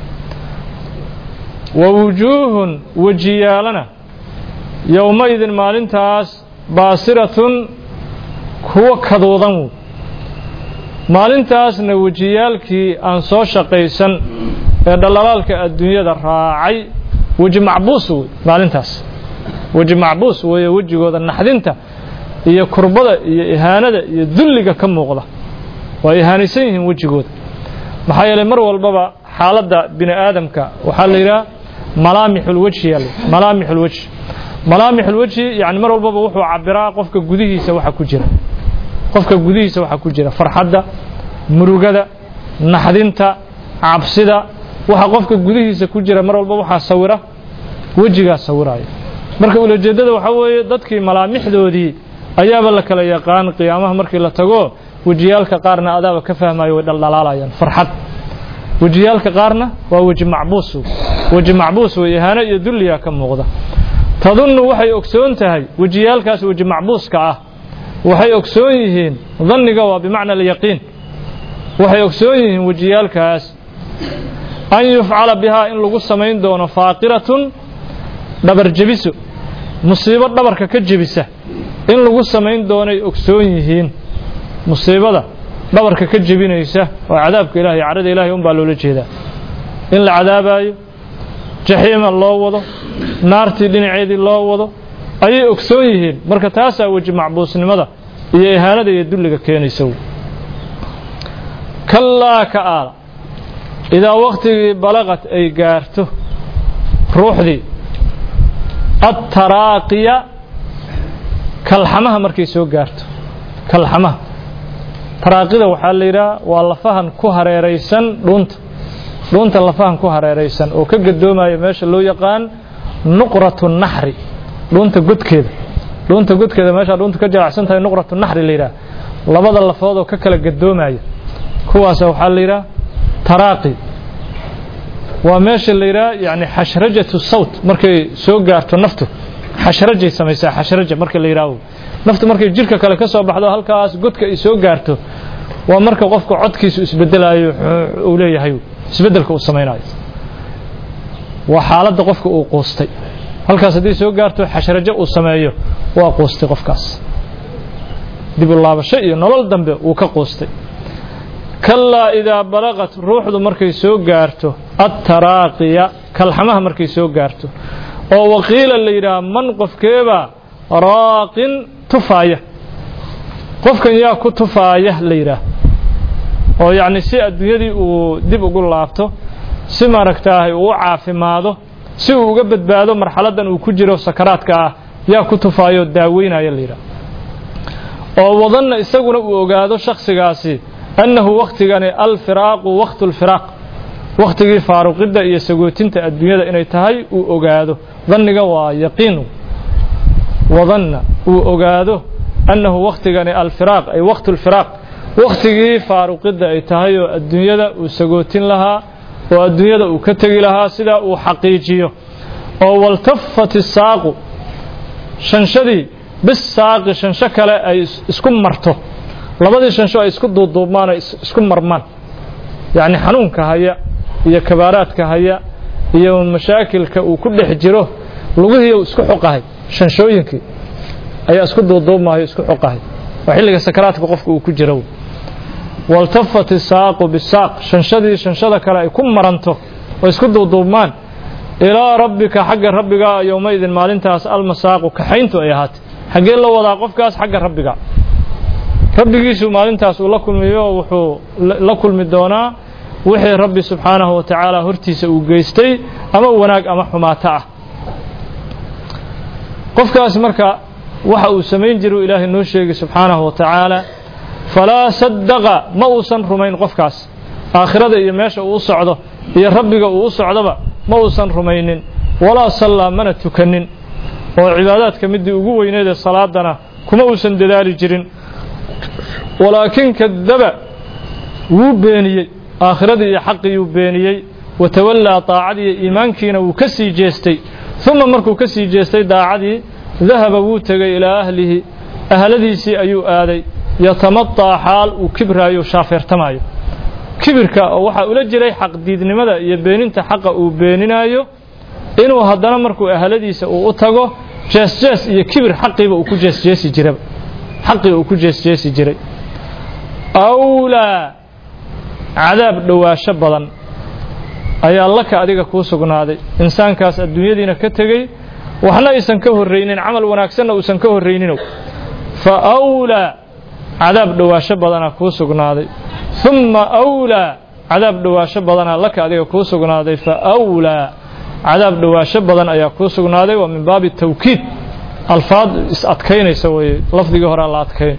S1: wa wujuuhun wejiyaalana yowmaidin maalintaas baasiratun kuwa kaduudan wey maalintaasna wejiyaalkii aan soo shaqaysan ee dhallalaalka adduunyada raacay weji macbuus wey maalintaas weji macbuus weeye wejigooda naxdinta iyo kurbada iyo ihaanada iyo dulliga ka muuqda waa ihaanaysan yihiin wejigooda maxaa yeelay mar walbaba xaaladda bini aadamka waxaa la yidhaha malaamixulwejhi yaal malaamixulwejhi malaamixulwejhi yani mar walbaba wuxuu cabiraa qofka gudihiisa waxa ku jira qofka gudihiisa waxaa ku jira farxadda murugada naxdinta cabsida waxa qofka gudihiisa ku jira mar walba waxaa sawira wejigaa sawiraya marka ulajeeddada waxaa weeye dadkii malaamixdoodii ayaaba la kala yaqaan qiyaamaha markii la tago wejiyaalka qaarna adaaba ka fahmayo way dhaldhalaalayaan farxad wejiyaalka qaarna waa weji macbuus weji macbuus wey ihaano iyo dulliya ka muuqda tadunnu waxay ogsoon tahay wejiyaalkaas weji macbuuska ah waxay ogsoon yihiin danniga waa bimacna alyaqiin waxay ogsoon yihiin wejiyaalkaas an yufcala bihaa in lagu samayn doono faaqiratun dhabar jebiso musiibo dhabarka ka jebisa in lagu samayn doonay ogsoon yihiin musiibada dhabarka ka jebinaysa oo cadaabka ilahay carada ilahay un baa loola jeedaa in la cadaabayo jaxiima loo wado naartii dhinaceedii loo wado ayay ogsoon yihiin marka taasaa weji macbuusnimada iyo ihaanada iyo dulliga keenaysa kallaa ka aala idaa wakhtigii balaqad ay gaarto ruuxdii attaraaqiya kalxamaha markay soo gaarto kalxamaha taraaqida waxaa la yidhaha waa lafahan ku hareeraysan dhuunta dhuunta lafahan ku hareeraysan oo ka gadoomaya meesha loo yaqaan nuqratu naxri dhuunta godkeeda dhuunta godkeeda meeshaa dhuunta ka jalacsan tahay nuqratu naxri la yidhaha labada lafood oo ka kala gadoomaya kuwaasa waxaa la yidhaha taraaqi waa meesha la yidhaha yani xashrajatu sawt markay soo gaarto naftu xashrajay samaysaa xashraja marka la yidhaaho naftu markay jirka kale ka soo baxdo halkaas godka ay soo gaarto waa marka qofka codkiisu isbedelayo uu leeyahay isbedelka uu samaynayo waa xaaladda qofka uu quustay halkaas haddii soo gaarto xashrajo uu sameeyo waa quustay qofkaas dib u laabasho iyo nolol dambe uu ka quustay kallaa idaa balaqat ruuxdu markay soo gaarto attaraaqiya kalxamaha markay soo gaarto oo waqiila la yidhaha man qofkeebaa raaqin tufaaya qofkan yaa ku tufaaya la yidhaah oo yacni si adduunyadii uu dib ugu laabto si maaragtaahay uu u caafimaado si uu uga badbaado marxaladdan uu ku jiro sakaraadka ah yaa ku tufaayoo daaweynaya la yidhaah oo wadanna isaguna uu ogaado shakhsigaasi annahu wakhtigani alfiraaqu wakhtu lfiraaq wakhtigii faaruqidda iyo sagootinta adduunyada inay tahay uu ogaado danniga waa yaqiin wadanna uu ogaado annahu wakhtigani alfiraaq ay wakhtu lfiraaq wakhtigii faaruqidda ay tahay oo adduunyada uu sagootin lahaa oo adduunyada uu ka tegi lahaa sidaa uu xaqiijiyo oo waltafat isaaqu shanshadii bisaaqi shansho kale ay isku marto labadii shansho ay isku duuduubmaan oo isku marmaan yacni xanuunka haya iyo kabaaraadka haya iyo mashaakilka uu ku dhex jiro lugihiiu isku xoqahay shanshooyinkii ayaa isku duuduubmahayo isku xoqahay waa xilliga sakaraadka qofka uu ku jiro waltafat isaaqu bisaaq shanshadii shanshada kale ay ku maranto oo isku duuduubmaan ilaa rabbika xagga rabbiga yowmaidin maalintaas almasaaqu kaxayntu ay ahaatay xaggee la wadaa qofkaas xagga rabbiga rabbigiisu maalintaas uu la kulmiyo wuxuu la kulmi doonaa wixii rabbi subxaanahu wa tacaala hortiisa uu geystay ama wanaag ama xumaato ah qofkaas marka waxa uu samayn jiru ilaahay noo sheegay subxaanahu wa tacaala falaa sadaqa ma uusan rumayn qofkaas aakhirada iyo meesha uu u socdo iyo rabbiga uu u socdoba ma uusan rumaynin walaa sallaa mana tukanin oo cibaadaadka midii ugu weyneedee salaadana kuma uusan dadaali jirin walaakin kadaba wuu beeniyey aakhiradii iyo xaqiiyuu beeniyey watawallaa daacadii iyo iimaankiina wuu ka sii jeestay uma markuu ka sii jeestay daacadii dahaba wuu tegey ilaa ahlihi ahladiisii ayuu aaday yatamataa xaal uu kibraayo shaafeertamaayo kibirka oo waxaa ula jiray xaqdiidnimada iyo beeninta xaqa uu beeninaayo inuu haddana markuu ahladiisa uu u tago jeesjees iyo kibir xaqiiba uu ku jeesjeesi jiraba xaqii uu ku jeesjeesi jiray awlaa cadaab dhowaasho badan ayaa laka adiga kuu sugnaaday insaankaas adduunyadiina ka tegey waxna aysan ka horraynin camal wanaagsanna uusan ka horrayninow fa awlaa cadaab dhowaasho badanaa kuu sugnaaday humma awlaa cadaab dhowaasho badanaa laka adiga kuu sugnaaday fa awlaa cadaab dhowaasho badan ayaa kuu sugnaaday waa min baabi tawkiid alfaad is adkaynaysa weye lafdigii horea la adkayn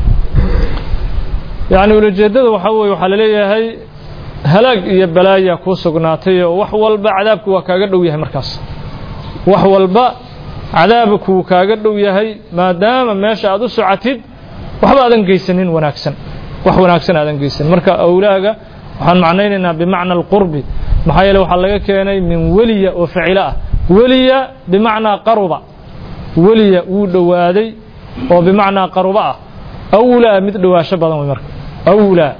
S1: yacni ulajeeddada waxaa weye waxaa laleeyahay halaag iyo balaayaa kuu sugnaatay oo wax walba cadaabku waa kaaga dhow yahay markaas wax walba cadaabkuu kaaga dhow yahay maadaama meesha aad u socotid waxba aadan geysanin wanaagsan wax wanaagsan aadan geysanin marka awlaaga waxaan macnaynaynaa bimacna alqurbi maxaa yeele waxaa laga keenay min weliya oo ficilo ah weliya bimacnaa qaruba weliya wuu dhowaaday oo bimacnaa qaruba ah awlaa mid dhowaasho badan wey marka awlaa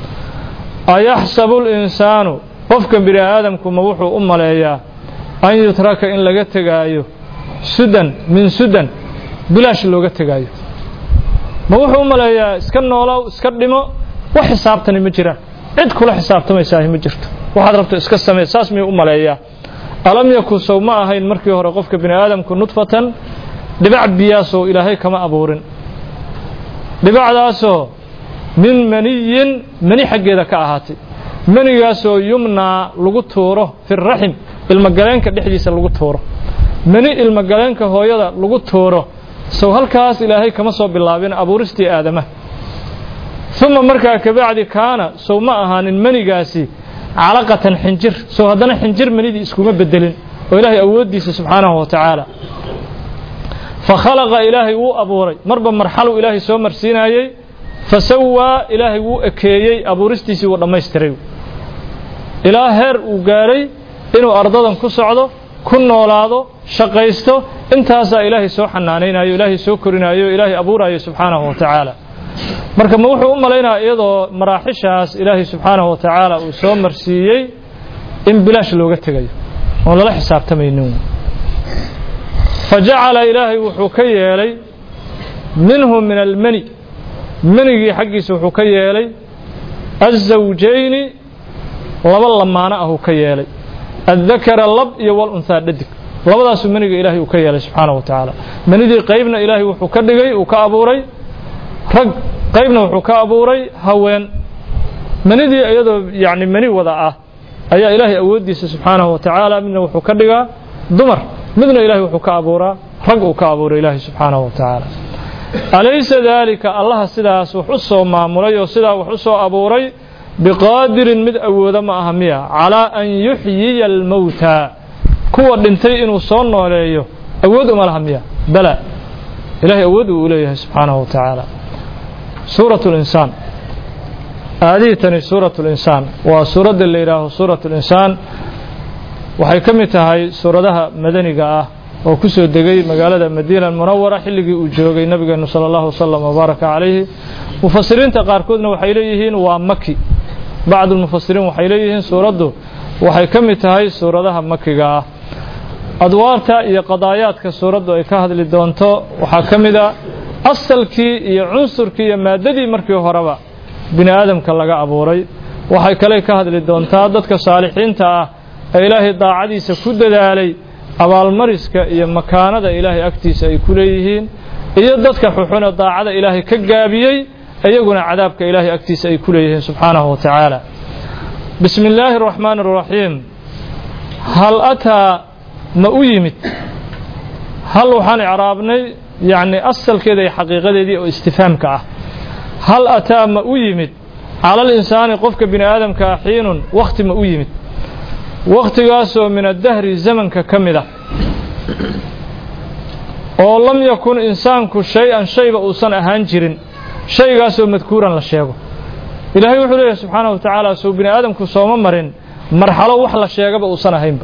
S1: ayaxsabu linsaanu qofka bini aadamku ma wuxuu u maleeyaa an yutraka in laga tegaayo sudan min sudan bilaash looga tegaayo ma wuxuu u maleeyaa iska noolow iska dhimo wax xisaabtani ma jiraan cid kula xisaabtamaysaahi ma jirto waxaad rabto iska samee saas miyuu u maleeyaa alam yakun sow ma ahayn markii hore qofka bini aadamku nudfatan dhibac biyaasoo ilaahay kama abuurin dhibacdaasoo min maniyin mani xaggeeda ka ahaatay manigaasoo yumnaa lagu tuuro fi raxim ilmagaleenka dhexdiisa lagu tuuro mani ilmagaleenka hooyada lagu tuuro sow halkaas ilaahay kama soo bilaabin abuuristii aadamaha uma markaa kabacdi kaana sow ma ahaanin manigaasi calaqatan xinjir sow haddana xinjir manidii iskuma bedelin oo ilaahay awooddiisa subxaanahu wa tacaala fakhalaqa ilaahay wuu abuuray marba marxaluu ilaahay soo marsiinayey fasawaa ilaahay wuu ekeeyey abuuristiisii wuu dhammaystiray ilaa heer uu gaadhay inuu ardadan ku socdo ku noolaado shaqaysto intaasaa ilaahay soo xanaanaynayo ilaahay soo korinaayo ilaahay abuurayo subxaanahu wa tacaala marka ma wuxuu u malaynayaa iyadoo maraaxishaas ilaahay subxaanahu wa tacaala uu soo marsiiyey in bilaash looga tegayo oon lala xisaabtamaynin fa jacala ilaahay wuxuu ka yeelay minhu min almani manigii xaggiisa wuxuu ka yeelay azawjayni laba lamaano ahuu ka yeelay addakara lab iyo walunhaa dhadig labadaasuu maniga ilaahay uu ka yeelay subxaana wa tacaala manidii qaybna ilaahay wuxuu ka dhigay uu ka abuuray rag qaybna wuxuu ka abuuray haween manidii iyadoo yacni mani wada ah ayaa ilaahay awooddiisa subxaanahu wa tacaala midna wuxuu ka dhigaa dumar midna ilaahay wuxuu ka abuuraa rag uu ka abuuray ilaahay subxaanahu wa tacaala alaysa daalika allaha sidaas wax u soo maamulay oo sidaa wax u soo abuuray biqaadirin mid awooda ma aha miya calaa an yuxyiya almowta kuwa dhintay inuu soo nooleeyo awood uma laha miya bala ilahay awood uu leeyahay subxaanahu wa tacaala suurat linsaan aadihii tani suurat linsaan waa suuradda la yidhaaho suurat linsaan waxay ka mid tahay suuradaha madaniga ah oo ku soo degay magaalada madiina munawara xilligii uu joogay nabigeenu sala allahu wasalam wabaaraka calayhi mufasiriinta qaarkoodna waxay leeyihiin waa maki bacdu lmufasiriin waxay leeyihiin suuraddu waxay ka mid tahay suuradaha makiga ah adwaarta iyo qadaayaadka suuraddu ay ka hadli doonto waxaa ka mid a asalkii iyo cunsurkii iyo maaddadii markii horeba bini aadamka laga abuuray waxay kale ka hadli doontaa dadka saalixiinta ah ee ilaahay daacadiisa ku dadaalay abaalmariska iyo makaanada ilaahay agtiisa ay ku leeyihiin iyo dadka xuxune daacada ilaahay ka gaabiyey iyaguna cadaabka ilaahay agtiisa ay ku leeyihiin subxaanahu wa tacaala bismi illaahi araxmaani araxiim hal ataa ma u yimid hal waxaan icraabnay yacni asalkeeda iyo xaqiiqadeedii oo istifaamka ah hal ataa ma u yimid cala alinsaani qofka bini aadamka ah xiinun wakhti ma u yimid wakhtigaasoo min addahri zamanka ka mid ah oo lam yakun insaanku shay-an shayba uusan ahaan jirin shaygaasoo madkuuran la sheego ilaahay wuxuu leeyahay subxaanahu wa tacaala suu bini aadamku sooma marin marxalo wax la sheegaba uusan ahaynba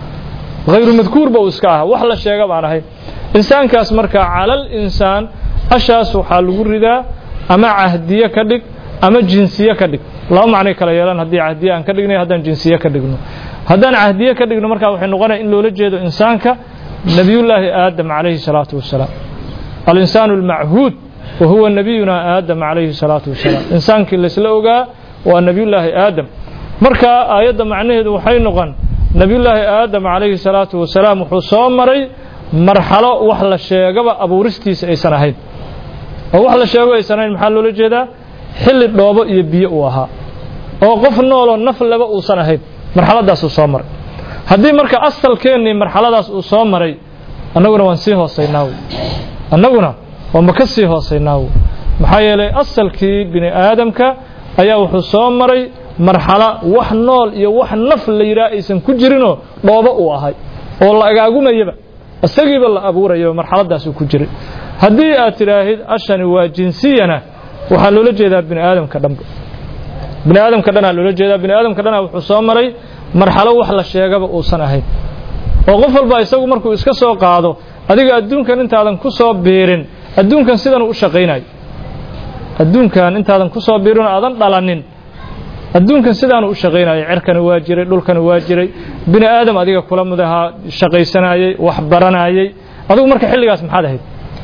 S1: hayru madkuurba uu iska aha wax la sheega baan ahayn insaankaas marka calal insaan ashaas waxaa lagu ridaa ama cahdiye ka dhig ama jinsiye ka dhig laba macnay kala yeelan haddii cahdiye aan ka dhignay haddaan jinsiye ka dhigno haddaan cahdiye ka dhigno markaa waxay noqonaya in loola jeedo insaanka nebiyullaahi aadam calayhi salaatu wasalaam alinsaanu almachuud wa huwa nabiyuna aadam calayhi salaatu wasalaam insaankii laysla ogaa waa nebiyullaahi aadam marka aayadda macnaheedu waxay noqon nebiyullaahi aadam calayhi salaatu wasalaam wuxuu soo maray marxalo wax la sheegaba abuuristiisa aysan ahayn oo wax la sheego aysan ahayn maxaa loola jeedaa xilli dhoobo iyo biyo uu ahaa oo qof nooloo naf laba uusan ahayn marxaladaasuu soo maray haddii marka asalkeennii marxaladaas uu soo maray annaguna waan sii hoosaynaa wy annaguna waanba ka sii hoosaynaa wy maxaa yeelay asalkii bini aadamka ayaa wuxuu soo maray marxalo wax nool iyo wax naf la yidhaha aysan ku jirinoo dhoobo uu ahay oo la agaagumayaba isagiiba la abuurayo marxaladaasuu ku jiray haddii aad tidhaahid ashani waa jinsiyana waxaa loola jeedaa bini aadamka dhanba bini aadamka dhanaa loola jeedaa bini aadamka dhanaa wuxuu soo maray marxalo wax la sheegaba uusan ahayn oo qof walba isagu markuu iska soo qaado adiga adduunkan intaadan ku soo biirin adduunkan sidan u shaqaynayo adduunkan intaadan ku soo biirin oo aadan dhalanin adduunkan sidaanu u shaqaynayay cerkani waa jiray dhulkani waa jiray bini aadam adiga kula mudahaa shaqaysanayey wax baranayey adigu marka xilligaas maxaad ahayd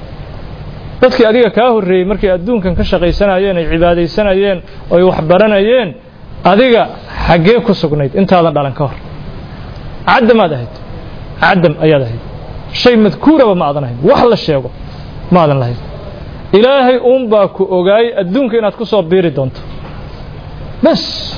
S1: dadkii adiga kaa horreeyey markay adduunkan ka shaqaysanayeen ay cibaadaysanayeen oy wax baranayeen adiga xaggee ku sugnayd intaadan dhalan ka hor cadamaad ahayd cadam ayaad ahayd shay madkuuraba ma aadan ahayn wax la sheego ma aadan lahayn ilaahay uunbaa ku ogaayey adduunka inaad ku soo biiri doonto bas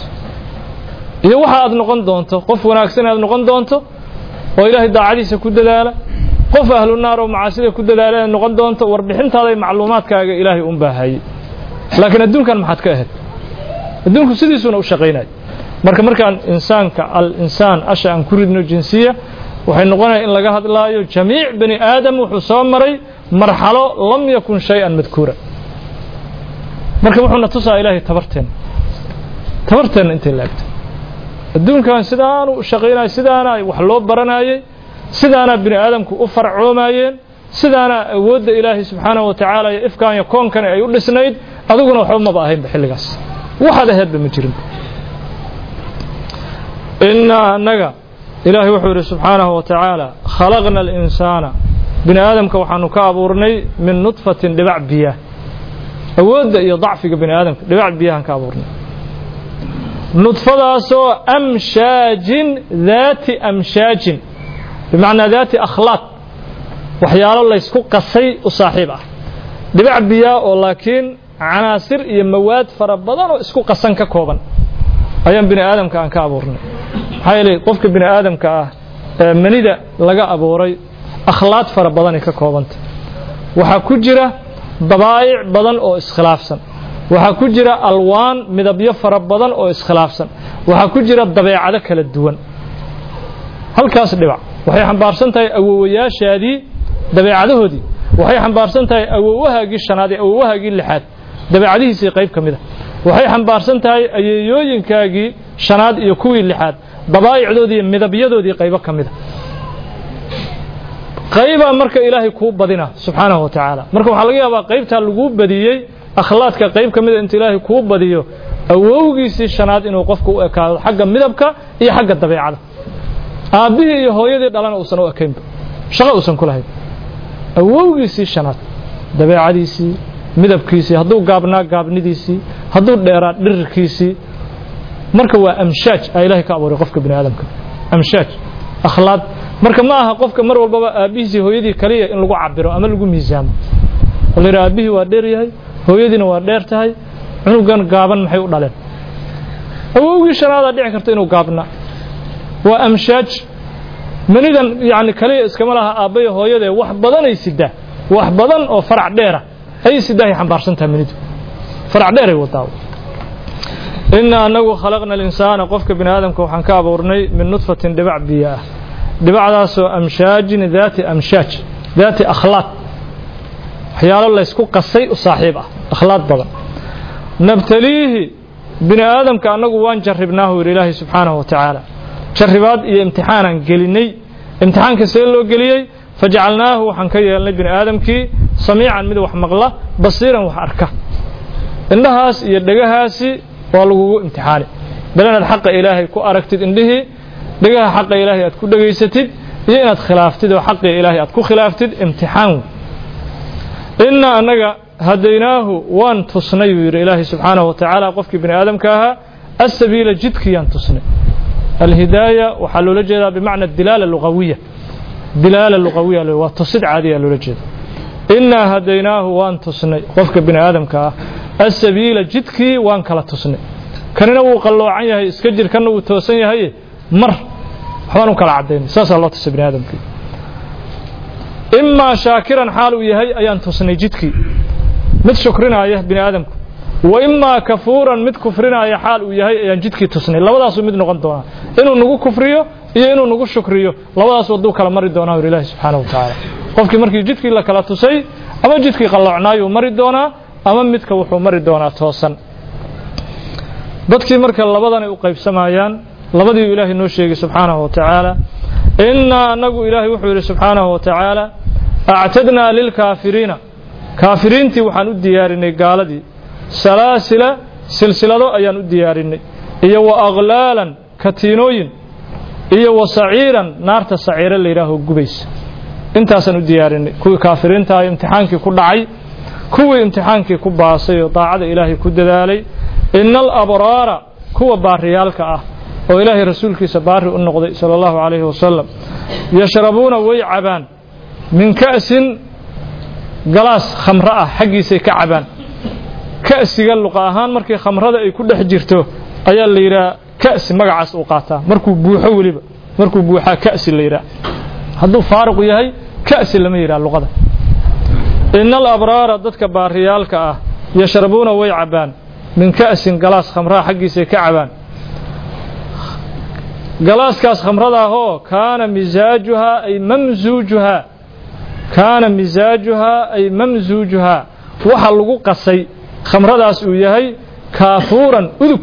S1: iyo waxa aad noqon doonto qof wanaagsan aad noqon doonto oo ilaahay daacadiisa ku dadaala qof ahlu naar oo macaasida ku dadaala aad noqon doonto warbixintaada iyo macluumaadkaaga ilaahay un baa hayey laakiin adduunkan maxaad ka ahayd adduunku sidiisuuna u shaqaynaya marka markaan insaanka al insaan asha aan ku ridno jinsiya waxay noqonaya in laga hadlaayo jamiic bani aadam wuxuu soo maray marxalo lam yakun shay-an madkuura marka wuxuuna tusaa ilaahay tabarteen tabarteenna intay laagto adduunkan sidaanu u shaqaynaya sidaana wax loo baranayey sidaana bini aadamku u farcoomayeen sidaana awoodda ilaahay subxaanahu wa tacaala iyo ifkaan iyo koonkani ay u dhisnayd adiguna waxba maba ahaynba xilligaas waxaad ahaydba ma jirinba innaa annaga ilaahay wuxuu yidhi subxaanahu wa tacaala khalaqna alinsaana bini aadamka waxaanu ka abuurnay min nudfatin dhibac biyaah awoodda iyo dacfiga bini aadamka dhibac biyahan ka abuurnay nudfadaasoo amshaajin daati amshaajin bimacnaa daati akhlaaq waxyaalo laysku qasay u saaxiib ah dhibac biyaa oo laakiin canaasir iyo mawaad fara badan oo isku qasan ka kooban ayaan bini aadamka aan ka abuurnay maxaa yeelay qofka bini aadamka ah ee manida laga abuuray akhlaaq fara badanay ka koobanta waxaa ku jira dabaa'ic badan oo iskhilaafsan waxaa ku jira alwaan midabyo fara badan oo iskhilaafsan waxaa ku jira dabeecado kala duwan halkaas dhibac waxay xambaarsan tahay awowayaashaadii dabeecadahoodii waxay xambaarsan tahay awowahaagii shanaad iyo awowahaagii lixaad dabeecadihiisii qayb ka mid a waxay xambaarsan tahay ayeeyooyinkaagii shanaad iyo kuwii lixaad dabaa'icdoodii iyo midabyadoodii qaybo ka mid a qaybaa marka ilaahay kuu badina subxaanahu wa tacaala marka waxaa laga yaabaa qaybtaa laguu badiyey akhlaadka qayb ka mida inta ilaahay kuu badiyo awowgiisii shanaad inuu qofku u ekaado xagga midabka iyo xagga dabeecada aabbihii iyo hooyadii dhalana uusan u ekaynba shaqo uusan ku lahayn awowgiisii shanaad dabeecadiisii midabkiisii hadduu gaabnaa gaabnidiisii hadduu dheeraa dhirirkiisii marka waa amshaaj aa ilaahay ka abuuray qofka bini aadamka amshaaj akhlaaq marka ma aha qofka mar walbaba aabbihiisii hooyadii kaliya in lagu cabiro ama lagu miisaamo oo la yidhaha aabbihii waa dheer yahay hooyadiina waa dheer tahay cunugan gaaban maxay u dhaleen awowgii shanaadaa dhici karta inuu gaabnaa waa amshaaj manidan yani kaliya iskama laha aabbayo hooyadee wax badanay sidaa wax badan oo farac dheera ayay sidaahay xambaarsantaha manidu farac dheeray wadaa inna anagu khalaqna alinsaana qofka bini aadamka waxaan ka abuurnay min nudfatin dhibac biyo ah dhibacdaasoo amshaajin daati amshaaj daati akhlaaq waxyaalo laysku qasay u saaxiib ah akhlaaq badan nabtaliihi bini aadamka annagu waan jarribnaahu yidhi ilaahay subxaanahu wa tacaala jarribaad iyo imtixaanaan gelinnay imtixaanka see loo geliyey fajacalnaahu waxaan ka yeelnay bini aadamkii samiican mid wax maqla basiiran wax arka indhahaas iyo dhegahaasi waa lagugu imtixaani bal inaad xaqa ilaahay ku aragtid indhihii dhegaha xaqa ilaahay aad ku dhegaysatid iyo inaad khilaaftid oo xaqii ilaahay aad ku khilaaftid imtixaan innaa annaga hadaynaahu waan tusnay buu yidhi ilaahay subxaanahu wa tacaala qofkii bini aadamka ahaa asabiila jidkiyaan tusnay alhidaaya waxaa loola jeedaa bimacna dilaala lugawiya dilaala lugawiya waa tusid caadiya loola jeeda innaa hadaynaahu waan tusnay qofka bini aadamka ah asabiila jidkii waan kala tusnay kanina wuu qalloocan yahay iska jir kanna wuu toosan yahay mar waxbaan u kala cadaynay saasaa loo tusay bini aadamkii imaa shaakiran xaal uu yahay ayaan tusnay jidkii mid shukrinaya bini aadamku wa imaa kafuuran mid kufrinaya xaal uu yahay ayaan jidkii tusnay labadaasuu mid noqon doonaa inuu nagu kufriyo iyo inuu nagu shukriyo labadaas waduu kala mari doonaa ur ilaahi subxaanahu wa tacaala qofkii markii jidkii la kala tusay ama jidkii qalloocnaayuu mari doonaa ama midka wuxuu mari doonaa toosan dadkii marka labadanay u qaybsamayaan labadiiu ilaahay noo sheegay subxaanahu wa tacaala innaa annagu ilaahay wuxuu yidhi subxaanahu wa tacaala actadnaa lilkaafiriina kaafiriintii waxaan u diyaarinay gaaladii salaasila silsilado ayaan u diyaarinay iyo wa aklaalan katiinooyin iyo wa saciiran naarta saciiro la yidhaaho gubaysa intaasaan u diyaarinay kuwii kaafiriinta ah imtixaankii ku dhacay kuwii imtixaankii ku baasay oo daacada ilaahay ku dadaalay ina alabraara kuwa baariyaalka ah oo ilaahay rasuulkiisa baari u noqday sala allahu calayhi wasalam yashrabuuna way cabaan min ka'sin galaas khamro ah xaggiisay ka cabaan ka'siga luqa ahaan markii khamrada ay ku dhex jirto ayaa la yidhaha ka'si magacaas uu qaataa markuu buuxo weliba markuu buuxaa ka'si la yidhaha hadduu faaruq yahay ka'si lama yidhaha luqada ina alabraara dadka baariyaalka ah yashrabuuna way cabaan min ka'sin galaas khamraha xaggiisay ka cabaan galaaskaas khamradaahoo kaana misaajuhaa ay mamsuujuhaa kaana misaajuhaa ay mamsuujuhaa waxa lagu qasay khamradaas uu yahay kaafuuran udug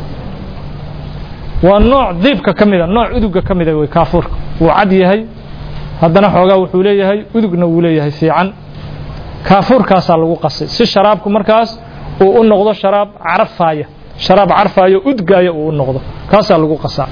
S1: waa nooc diibka ka mida nooc udugga ka mida wey kaafuurka wuu cad yahay haddana xoogaa wuxuu leeyahay udugna wuu leeyahay fiican kaafuurkaasaa lagu qasay si sharaabku markaas uu u noqdo sharaab carfaaya sharaab carfaaya udgaaya uu u noqdo kaasaa lagu qasaa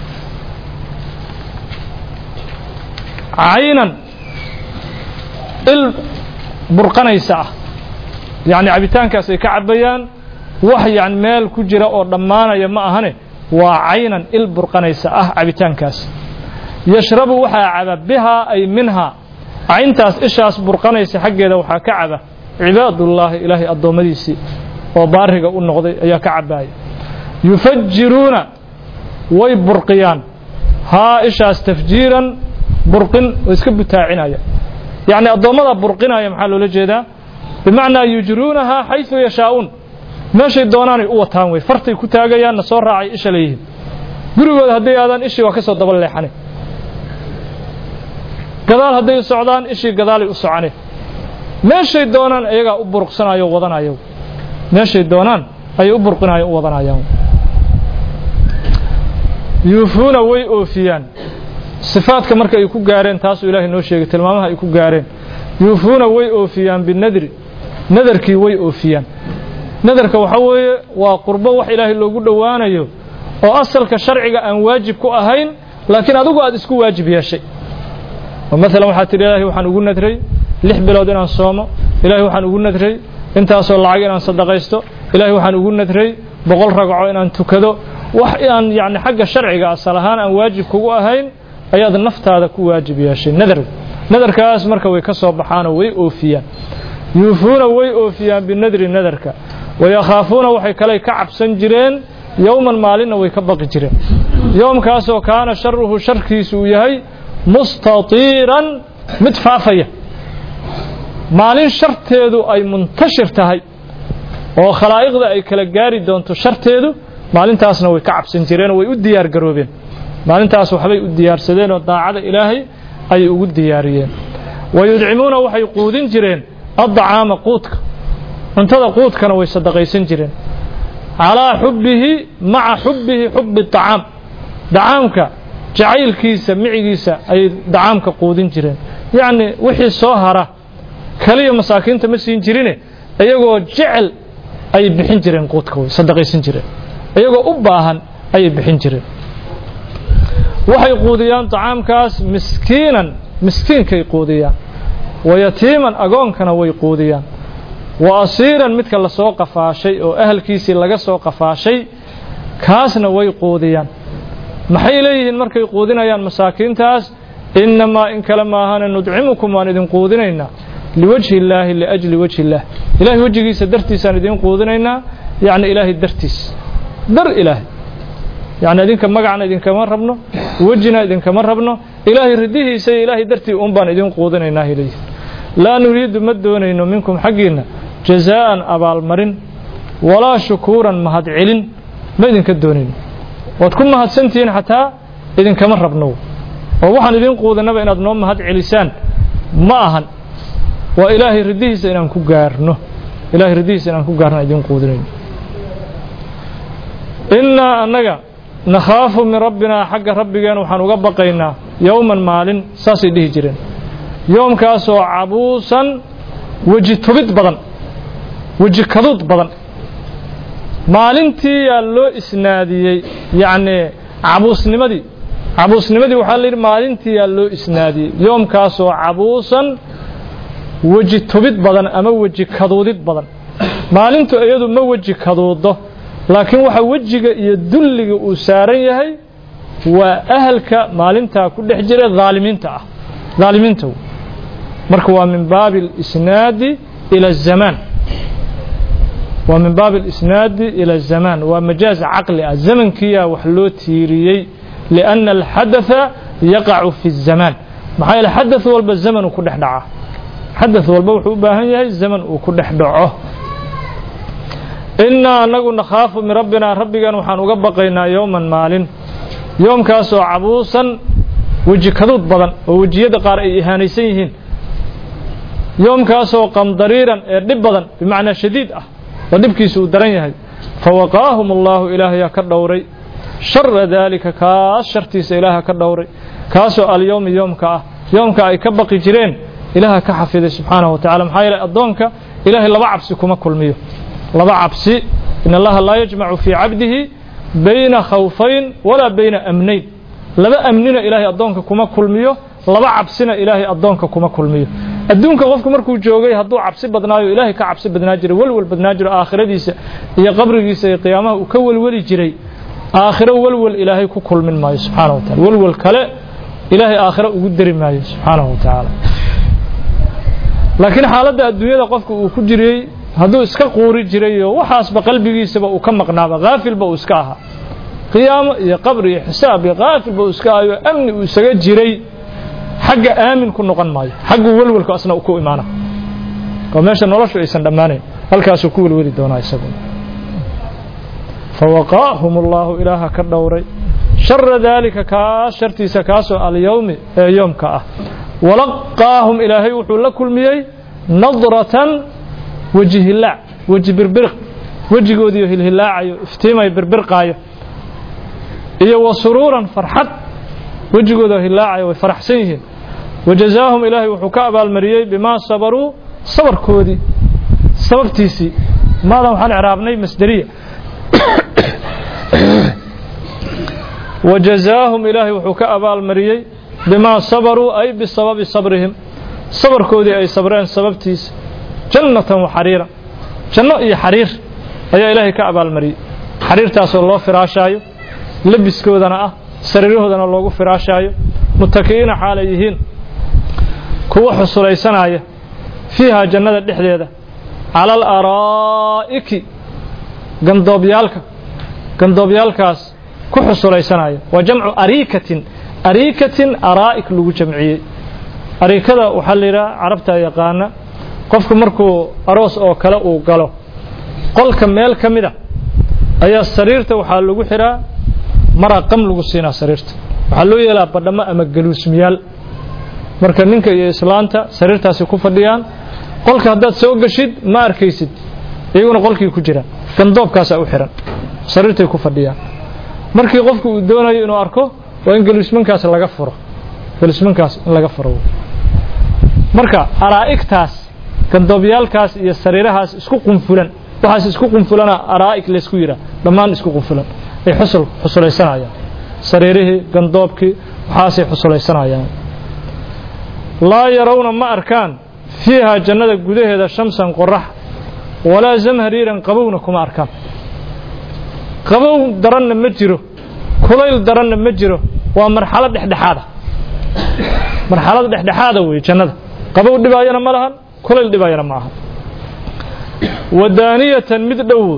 S1: caynan il burqanaysa ah yacni cabitaankaas ay ka cabayaan wax yani meel ku jira oo dhammaanaya ma ahane waa caynan il burqanaysa ah cabitaankaas yashrabu waxaa caba bihaa ay minhaa cayntaas ishaas burqanaysa xaggeeda waxaa ka caba cibaadullaahi ilaahay addoommadiisii oo baariga u noqday ayaa ka cabaaya yufajiruuna way burqiyaan haa ishaas tafjiiran burqin oo iska butaacinaya yacni addoommada burqinaya maxaa loola jeedaa bimacnaa yujruunahaa xaysu yashaa'uun meeshay doonaanay u wataan wey fartay ku taagayaanna soo raacay isha leeyihiin gurigooda hadday aadaan ishii waa ka soo daba leexane gadaal hadday u socdaan ishii gadaalay u socane meeshay doonaan ayagaa u burqsanayo wadanaya meeshay doonaan ayay u burqinayo u wadanayaan yuufuuna way oofiyaan sifaadka marka ay ku gaareen taasuu ilaahay noo sheegay tilmaamaha ay ku gaareen yuufuuna way oofiyaan binadri nadarkii way oofiyaan nadarka waxaa weeye waa qurbo wax ilaahay loogu dhowaanayo oo asalka sharciga aan waajib ku ahayn laakiin adigu aad isku waajib yeeshay oo maalan waxaad tidhi ilaahay waxaan ugu nadray lix bilood inaan soomo ilaahay waxaan ugu nadray intaasoo lacag inaan sadaqaysto ilaahay waxaan ugu nadray boqol ragco inaan tukado wax aan yacni xagga sharciga asal ahaan aan waajib kugu ahayn ayaad naftaada ku waajib yeeshay nadar nadarkaas marka way ka soo baxaanoo way oofiyaan yuufuuna way oofiyaan binadri nadarka wayakhaafuuna waxay kale ka cabsan jireen yowman maalinna way ka baqi jireen yowmkaasoo kaana sharuhu sharkiisu uu yahay mustatiiran mid faafaya maalin sharteedu ay muntashir tahay oo khalaa'iqda ay kala gaari doonto sharteedu maalintaasna way ka cabsan jireenoo way u diyaar garoobeen maalintaas waxbay u diyaarsadeen oo daacada ilaahay ayay ugu diyaariyeen wayudcimuuna waxay quudin jireen addacaama quudka cuntada quudkana way sadaqaysan jireen calaa xubbihi maca xubbihi xubbi acaam dacaamka jacaylkiisa micigiisa ayay dacaamka quudin jireen yacni wixii soo hara kaliya masaakiinta ma siin jirine iyagoo jecel ayay bixin jireen quudka way sadaqaysan jireen iyagoo u baahan ayay bixin jireen waxay quudiyaan dacaamkaas miskiinan miskiinkay quudiyaan wa yatiiman agoonkana way quudiyaan wa asiiran midka lasoo qafaashay oo ahalkiisii laga soo qafaashay kaasna way quudiyaan maxay leeyihiin markay quudinayaan masaakiintaas innamaa in kale maahane nudcimukum waan idin quudinaynaa liwajhi illaahi liajli wajhi illaah ilahay wejigiisa dartiisaan idin quudinaynaa yacni ilaahay dartiis dar ilaahay yacni idinka magacna idinkama rabno wejina idinkama rabno ilaahay ridihiisa iyo ilaahay dartii uun baan idin quudinaynaa leeyihin laa nuriidu ma doonayno minkum xaggiinna jazaa'an abaalmarin walaa shukuuran mahadcelin ma idinka doonayno waad ku mahadsantihiin xataa idinkama rabno oo waxaan idin quudanaba inaad noo mahad celisaan ma ahan waa ilaahay ridihiisa inaan ku gaarno ilahay ridihiisa inaan ku gaarno idin quudinayno innaa annaga nakhaafu min rabbinaa xagga rabbigeen waxaan uga baqaynaa yowman maalin saasay dhihi jireen yoomkaasoo cabuusan weji tubid badan weji kaduud badan maalintii yaa loo isnaadiyey yacnii cabuusnimadii cabuusnimadii waxaa la yidhi maalintii yaa loo isnaadiyey yoomkaasoo cabuusan weji tubid badan ama weji kaduudid badan maalintu iyadu ma weji kaduudo laakiin waxa wejiga iyo dulliga uu saaran yahay waa ahalka maalintaa ku dhex jira dhaalimiinta ah dhaalimiinta marka waa min baabi اlisnaadi ila الzamaan waa min baabi اlisnaadi ila الzamaan waa majaaz caqli ah zamankiyaa wax loo tiiriyey liأnna alxadatha yaqacu fi الzamaan maxaa yeele xadaث walba zaman uu ku dhex dhaca xadaث walba wuxuu u baahan yahay zaman uu ku dhex dhaco innaa anagu nakhaafu min rabbinaa rabbigan waxaan uga baqaynaa yowman maalin yoomkaasoo cabuusan weji kaduud badan oo wejiyada qaar ay ihaanaysan yihiin yoomkaasoo qamdariiran ee dhib badan bimacnaa shadiid ah oo dhibkiisa uu daran yahay fawaqaahum allaahu ilaahayaa ka dhowray shara daalika kaas shartiisa ilaaha ka dhowray kaasoo alyowmi yoomka ah yoomka ay ka baqi jireen ilaaha ka xafiday subxaanahu wa tacala maxaa yeele addoonka ilaahay laba cabsi kuma kulmiyo laba cabsi in allaha laa yajmacu fii cabdihi bayna khawfayn walaa bayna amnayn laba amnina ilaahay addoonka kuma kulmiyo laba cabsina ilaahay addoonka kuma kulmiyo adduunka qofku markuu joogay hadduu cabsi badnaayo ilaahay ka cabsi badnaa jiray welwel badnaa jiro aakhiradiisa iyo qabrigiisa iyo qiyaamaha uu ka welweli jiray aakhiro welwel ilaahay ku kulmin maayo subxaanahu wa tacala welwel kale ilaahay aakhiro ugu dari maayo subxaanahu wa tacaala laakiin xaaladda adduunyada qofka uu ku jiriyey hadduu iska quuri jirayo waxaasba qalbigiisaba uu ka maqnaaba haafilba uu iska ahaa qiyaamo iyo qabri iyo xisaab iyo haafilba uu iska ahayo amni uu isaga jiray xagga aamin ku noqon maayo xagguu welwelku asna ku imaana oo meesha noloshu aysan dhammaanayn halkaasuu ku welweli doonaa isagu fawaqaahum allaahu ilaaha ka dhowray shara daalika kaas shartiisa kaasoo alyowmi ee yoomka ah walaqaahum ilaahay wuxuu la kulmiyey nadratan weji hilaac weji birbiriq wejigoodiiyo hilhilaacayo iftiimayo birbirqaayo iyo wa suruuran farxad wejigooda hilaacayo way faraxsan yihiin wajazaahum ilaahay wuxuu ka abaalmariyey bimaa sabaruu sabarkoodii sababtiisii maadan waxaan icraabnay masderiya wajazaahum ilaahay wuxuu ka abaalmariyey bimaa sabaruu ay bisababi sabrihim sabarkoodii ay sabreen sababtiisa jannatan wa xariira janno iyo xariir ayaa ilaahay ka abaalmariyey xariirtaasoo loo firaashaayo labiskoodana ah sariirahoodana loogu firaashaayo mutaki'iina xaalay yihiin kuwa xusulaysanaya fiihaa jannada dhexdeeda cala alaraa'iki gandoobyaalka gandoobyaalkaas ku xusulaysanaya waa jamcu ariikatin ariikatin araa'ik lagu jamciyey ariikada waxaa la yidhaha carabta yaqaana qofku markuu aroos oo kale uu galo qolka meel ka mid a ayaa sariirta waxaa lagu xiraa maraa qam lagu siinaa sariirta waxaa loo yeelaa badhamo ama galuusmiyaal marka ninka iyo islaanta sariirtaasi ku fadhiyaan qolka haddaad soo geshid ma arkaysid iyaguna qolkii ku jiraan gandoobkaasaa u xihan sariirtay ku fadhiyaan markii qofku uu doonayo inuu arko waa in gelismankaas laga furo gelismankaas in laga furo marka araa'igtaas gandoobyaalkaas iyo sariirahaas isku qunfulan waxaas isku qunfulana araa'ig laysku yidhaah dhammaan isku qunfulan ay xusul xusulaysanayaan sariirihii gandoobkii waxaasay xusulaysanayaan laa yarawna ma arkaan fiihaa jannada gudaheeda shamsan qorax walaa zamhariiran qabowna kuma arkaan qabow daranna ma jiro kulayl daranna ma jiro waa marxalad dhexdhexaada marxalad dhexdhexaada weeye jannada qabow dhibaayana ma lahan kulayl dhibaayana ma aha wadaaniyatan mid dhow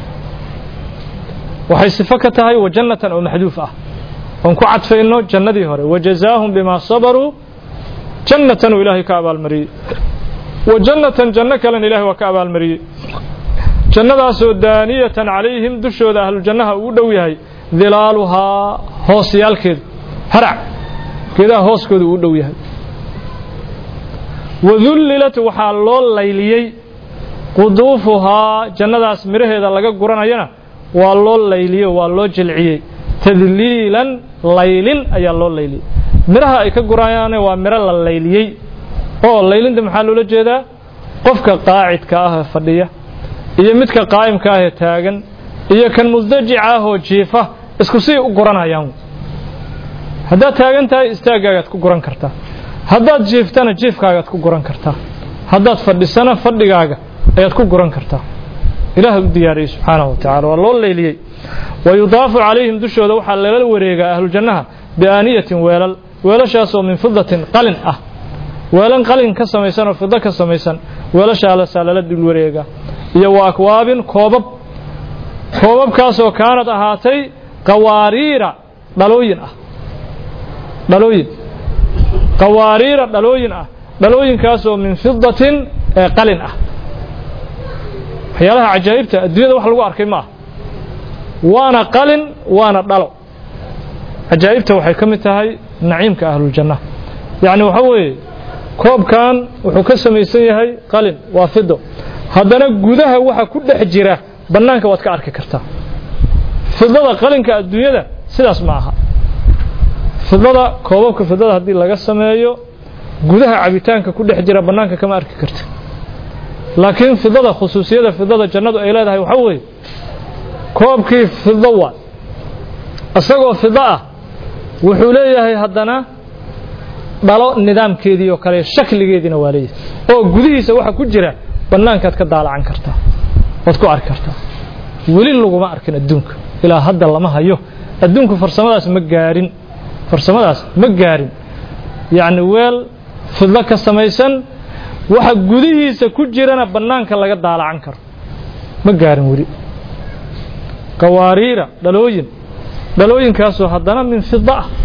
S1: waxay sifo ka tahay wa jannatan oo maxduuf ah oon ku cadfayno jannadii hore wajazaahum bimaa sabaruu jannatan uu ilaahay ka abaalmariyey wa jannatan janno kalena ilahay waa ka abaalmariyey jannadaasoo daaniyatan calayhim dushooda ahlujannaha uu dhow yahay dilaaluhaa hoosyaalkeedu harac geedaha hooskooda uu dhow yahay wadullilat waxaa loo layliyey quduufuhaa jannadaas midhaheeda laga guranayana waa loo layliyo waa loo jilciyey tadliilan laylin ayaa loo layliyey midhaha ay ka gurayaane waa midho la layliyey oo laylinta maxaa loola jeedaa qofka qaacidka ah ee fadhiya iyo midka qaa'imka ah ee taagan iyo kan musdajica ah oo jiifa isku sii u guranayaan haddaad taagan tahay istaaggaagaad ku guran kartaa haddaad jiiftana jiifkaagaad ku guran kartaa haddaad fadhisana fadhigaaga ayaad ku guran kartaa ilaah u diyaariyey subxaanahu wa tacala waa loo leyliyey wa yudaafu calayhim dushooda waxaa lala wareegaa ahlujannaha biaaniyatin weelal weelashaasoo min fidatin qalin ah weelan qalin ka samaysan oo fido ka samaysan weelashaalasaa lala dul wareegaa iyo wa akwaabin koobab koobabkaasoo kaanad ahaatay qawaariira dhalooyin ah dhalooyin qawaariira dhalooyin ah dhalooyinkaasoo min fidatin ee qalin ah waxyaalaha cajaa'ibta adduunyada wax lagu arkay ma ah waana qalin waana dhalo cajaa'ibta waxay ka mid tahay naciimka ahluljanna yacni waxa weeye koobkan wuxuu ka samaysan yahay qalin waa fido haddana gudaha waxa ku dhex jira bannaanka waad ka arki kartaa fidada qalinka adduunyada sidaas ma aha fidada koobabka fidada haddii laga sameeyo gudaha cabitaanka ku dhex jira bannaanka kama arki karta laakiin fidada khusuusiyada fidada jannadu ay leedahay waxaa weeye koobkii fido waa isagoo fido ah wuxuu leeyahay haddana dhalo nidaamkeedii oo kale shakligeediina waa leeyahay oo gudihiisa waxa ku jira bannaankaad ka daalacan kartaa waad ku arki kartaa weli laguma arkin adduunka ilaa hadda lama hayo adduunku farsamadaas ma gaarin farsamadaas ma gaarin yacni weel fidlo ka samaysan waxa gudihiisa ku jirana bannaanka laga daalacan karo ma gaarin weli qawaariira dhalooyin dhalooyinkaasoo haddana min fida ah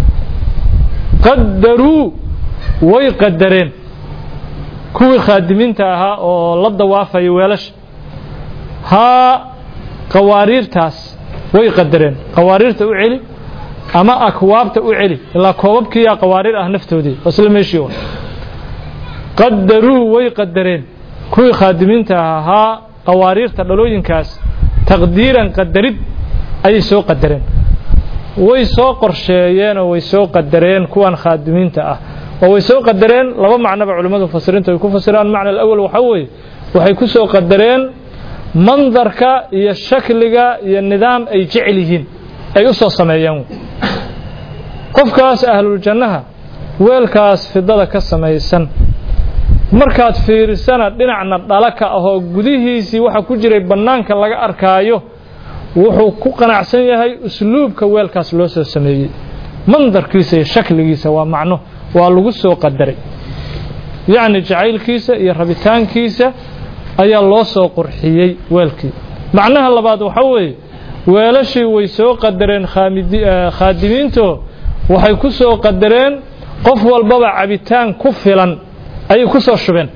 S1: qadaruu way qadareen kuwii khaadimiinta ahaa oo la dawaafaya weelasha haa qawaariirtaas way qadareen qawaariirta u celi ama akwaabta u celi ilaa koobabkiiyaa qawaariir ah naftoodii waa isla meeshii un qadaruu way qadareen kuwii khaadimiinta ahaa haa qawaariirta dhalooyinkaas taqdiiran qadarid ayay soo qadareen way soo qorsheeyeenoo way soo qadareen kuwan khaadimiinta ah oo way soo qadareen laba macnoba culimmadu mufasiriintu ay ku fasiraan macna alawal waxaa weeye waxay ku soo qadareen mandarka iyo shakliga iyo nidaam ay jecel yihiin ay u soo sameeyeen qofkaas ahluljannaha weelkaas fidada ka samaysan markaad fiirisana dhinacna dhala ka ahoo gudihiisii waxa ku jiray bannaanka laga arkaayo wuxuu ku qanacsan yahay usluubka weelkaas loo soo sameeyey mandarkiisa iyo shakligiisa waa macno waa lagu soo qadaray yacni jacaylkiisa iyo rabitaankiisa ayaa loo soo qurxiyey weelkii macnaha labaad waxa weeye weelashii way soo qadareen khaadimiinto waxay ku soo qadareen qof walbaba cabitaan ku filan ayay ku soo shubeen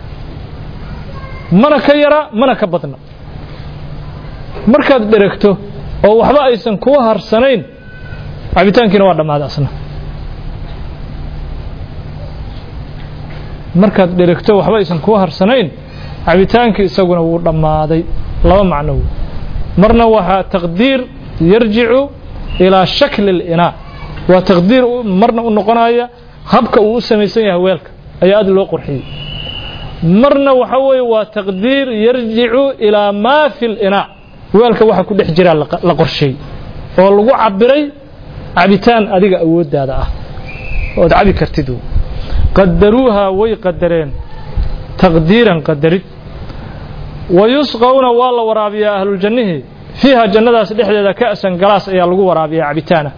S1: mana ka yara mana ka badna markaad dheregto oo waxba aysan kuu harsanayn cabitaankiina waa dhammaaday asna markaad dheregto waxba aysan kuu harsanayn cabitaankii isaguna wuu dhammaaday laba macno wey marna waxaa taqdiir yarjicu ilaa shakli اlinaa waa taqdiir marna u noqonaya habka uu u samaysan yahay weelka ayaa aad loo qurxiyey marna waxa weeye waa taqdiir yarjicu ilaa maa fi اlinaa weelka waxa ku dhex jiraa la qorsheey oo lagu cabiray cabitaan adiga awooddaada ah ood cabi kartid qadaruuha way qadareen taqdiiran qadarid wayusqawna waa la waraabiyaa ahluljannihii fiiha jannadaas dhexdeeda ka'san galaas ayaa lagu waraabiyaa cabitaana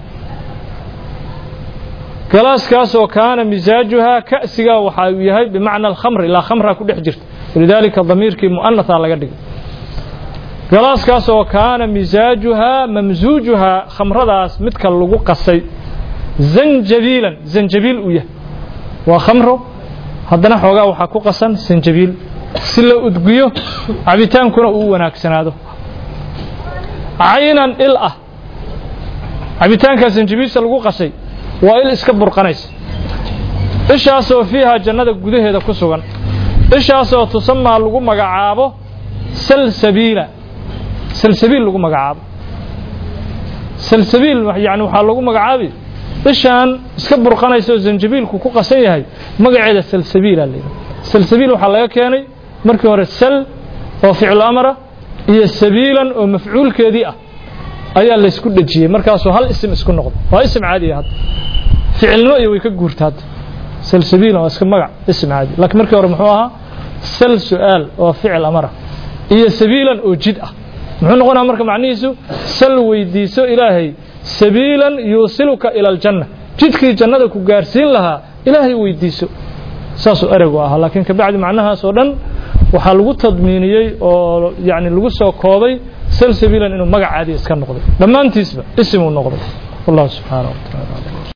S1: galaaskaasoo kaana misaajuhaa ka'sigaa waxa uu yahay bimacna alkhamr ilaa khamraa ku dhex jirta walidaalika damiirkii mu'anahaa laga dhigay galaaskaasoo kaana misaajuhaa mamsuujuhaa khamradaas midka lagu qasay zanjabiilan zanjabiil uu yahay waa khamro haddana xoogaa waxaa ku qasan sanjabiil si la udgiyo cabitaankuna uu wanaagsanaado caynan il ah cabitaankaa sanjabiilsa lagu qasay waa il iska burqanaysa ishaasoo fiiha jannada gudaheeda ku sugan ishaasoo tusamaa lagu magacaabo salsabiila salsabiil lagu magacaabo salsabiil yani waxaa lagu magacaabi ishaan iska burqanaysa oo zanjabiilku ku qasan yahay magaceeda salsabiila la yidhaha salsabiil waxaa laga keenay markii hore sal oo ficlu amara iyo sabiilan oo mafcuulkeedii ah ayaa laysku dhejiyey markaasuu hal isim isku noqdo waa isim caadiya hadda ficilnimo iyo way ka guurta hadda salsabiilan waa iska magac isim caadi laakiin markii hore muxuu ahaa sal su'aal oo ficil amara iyo sabiilan oo jid ah muxuu noqonaya marka macnihiisu sal weydiiso ilaahay sabiilan yuusiluka ila aljanna jidkii jannada ku gaarsiin lahaa ilaahay weydiiso saasuu ereygu ahaa laakiin kabacdi macnahaas oo dhan waxaa lagu tadmiiniyey oo yani lagu soo koobay salsabiilan inuu magac caadi iska noqday dhammaantiisba isimuu noqday wallahu subxaanaه wa taala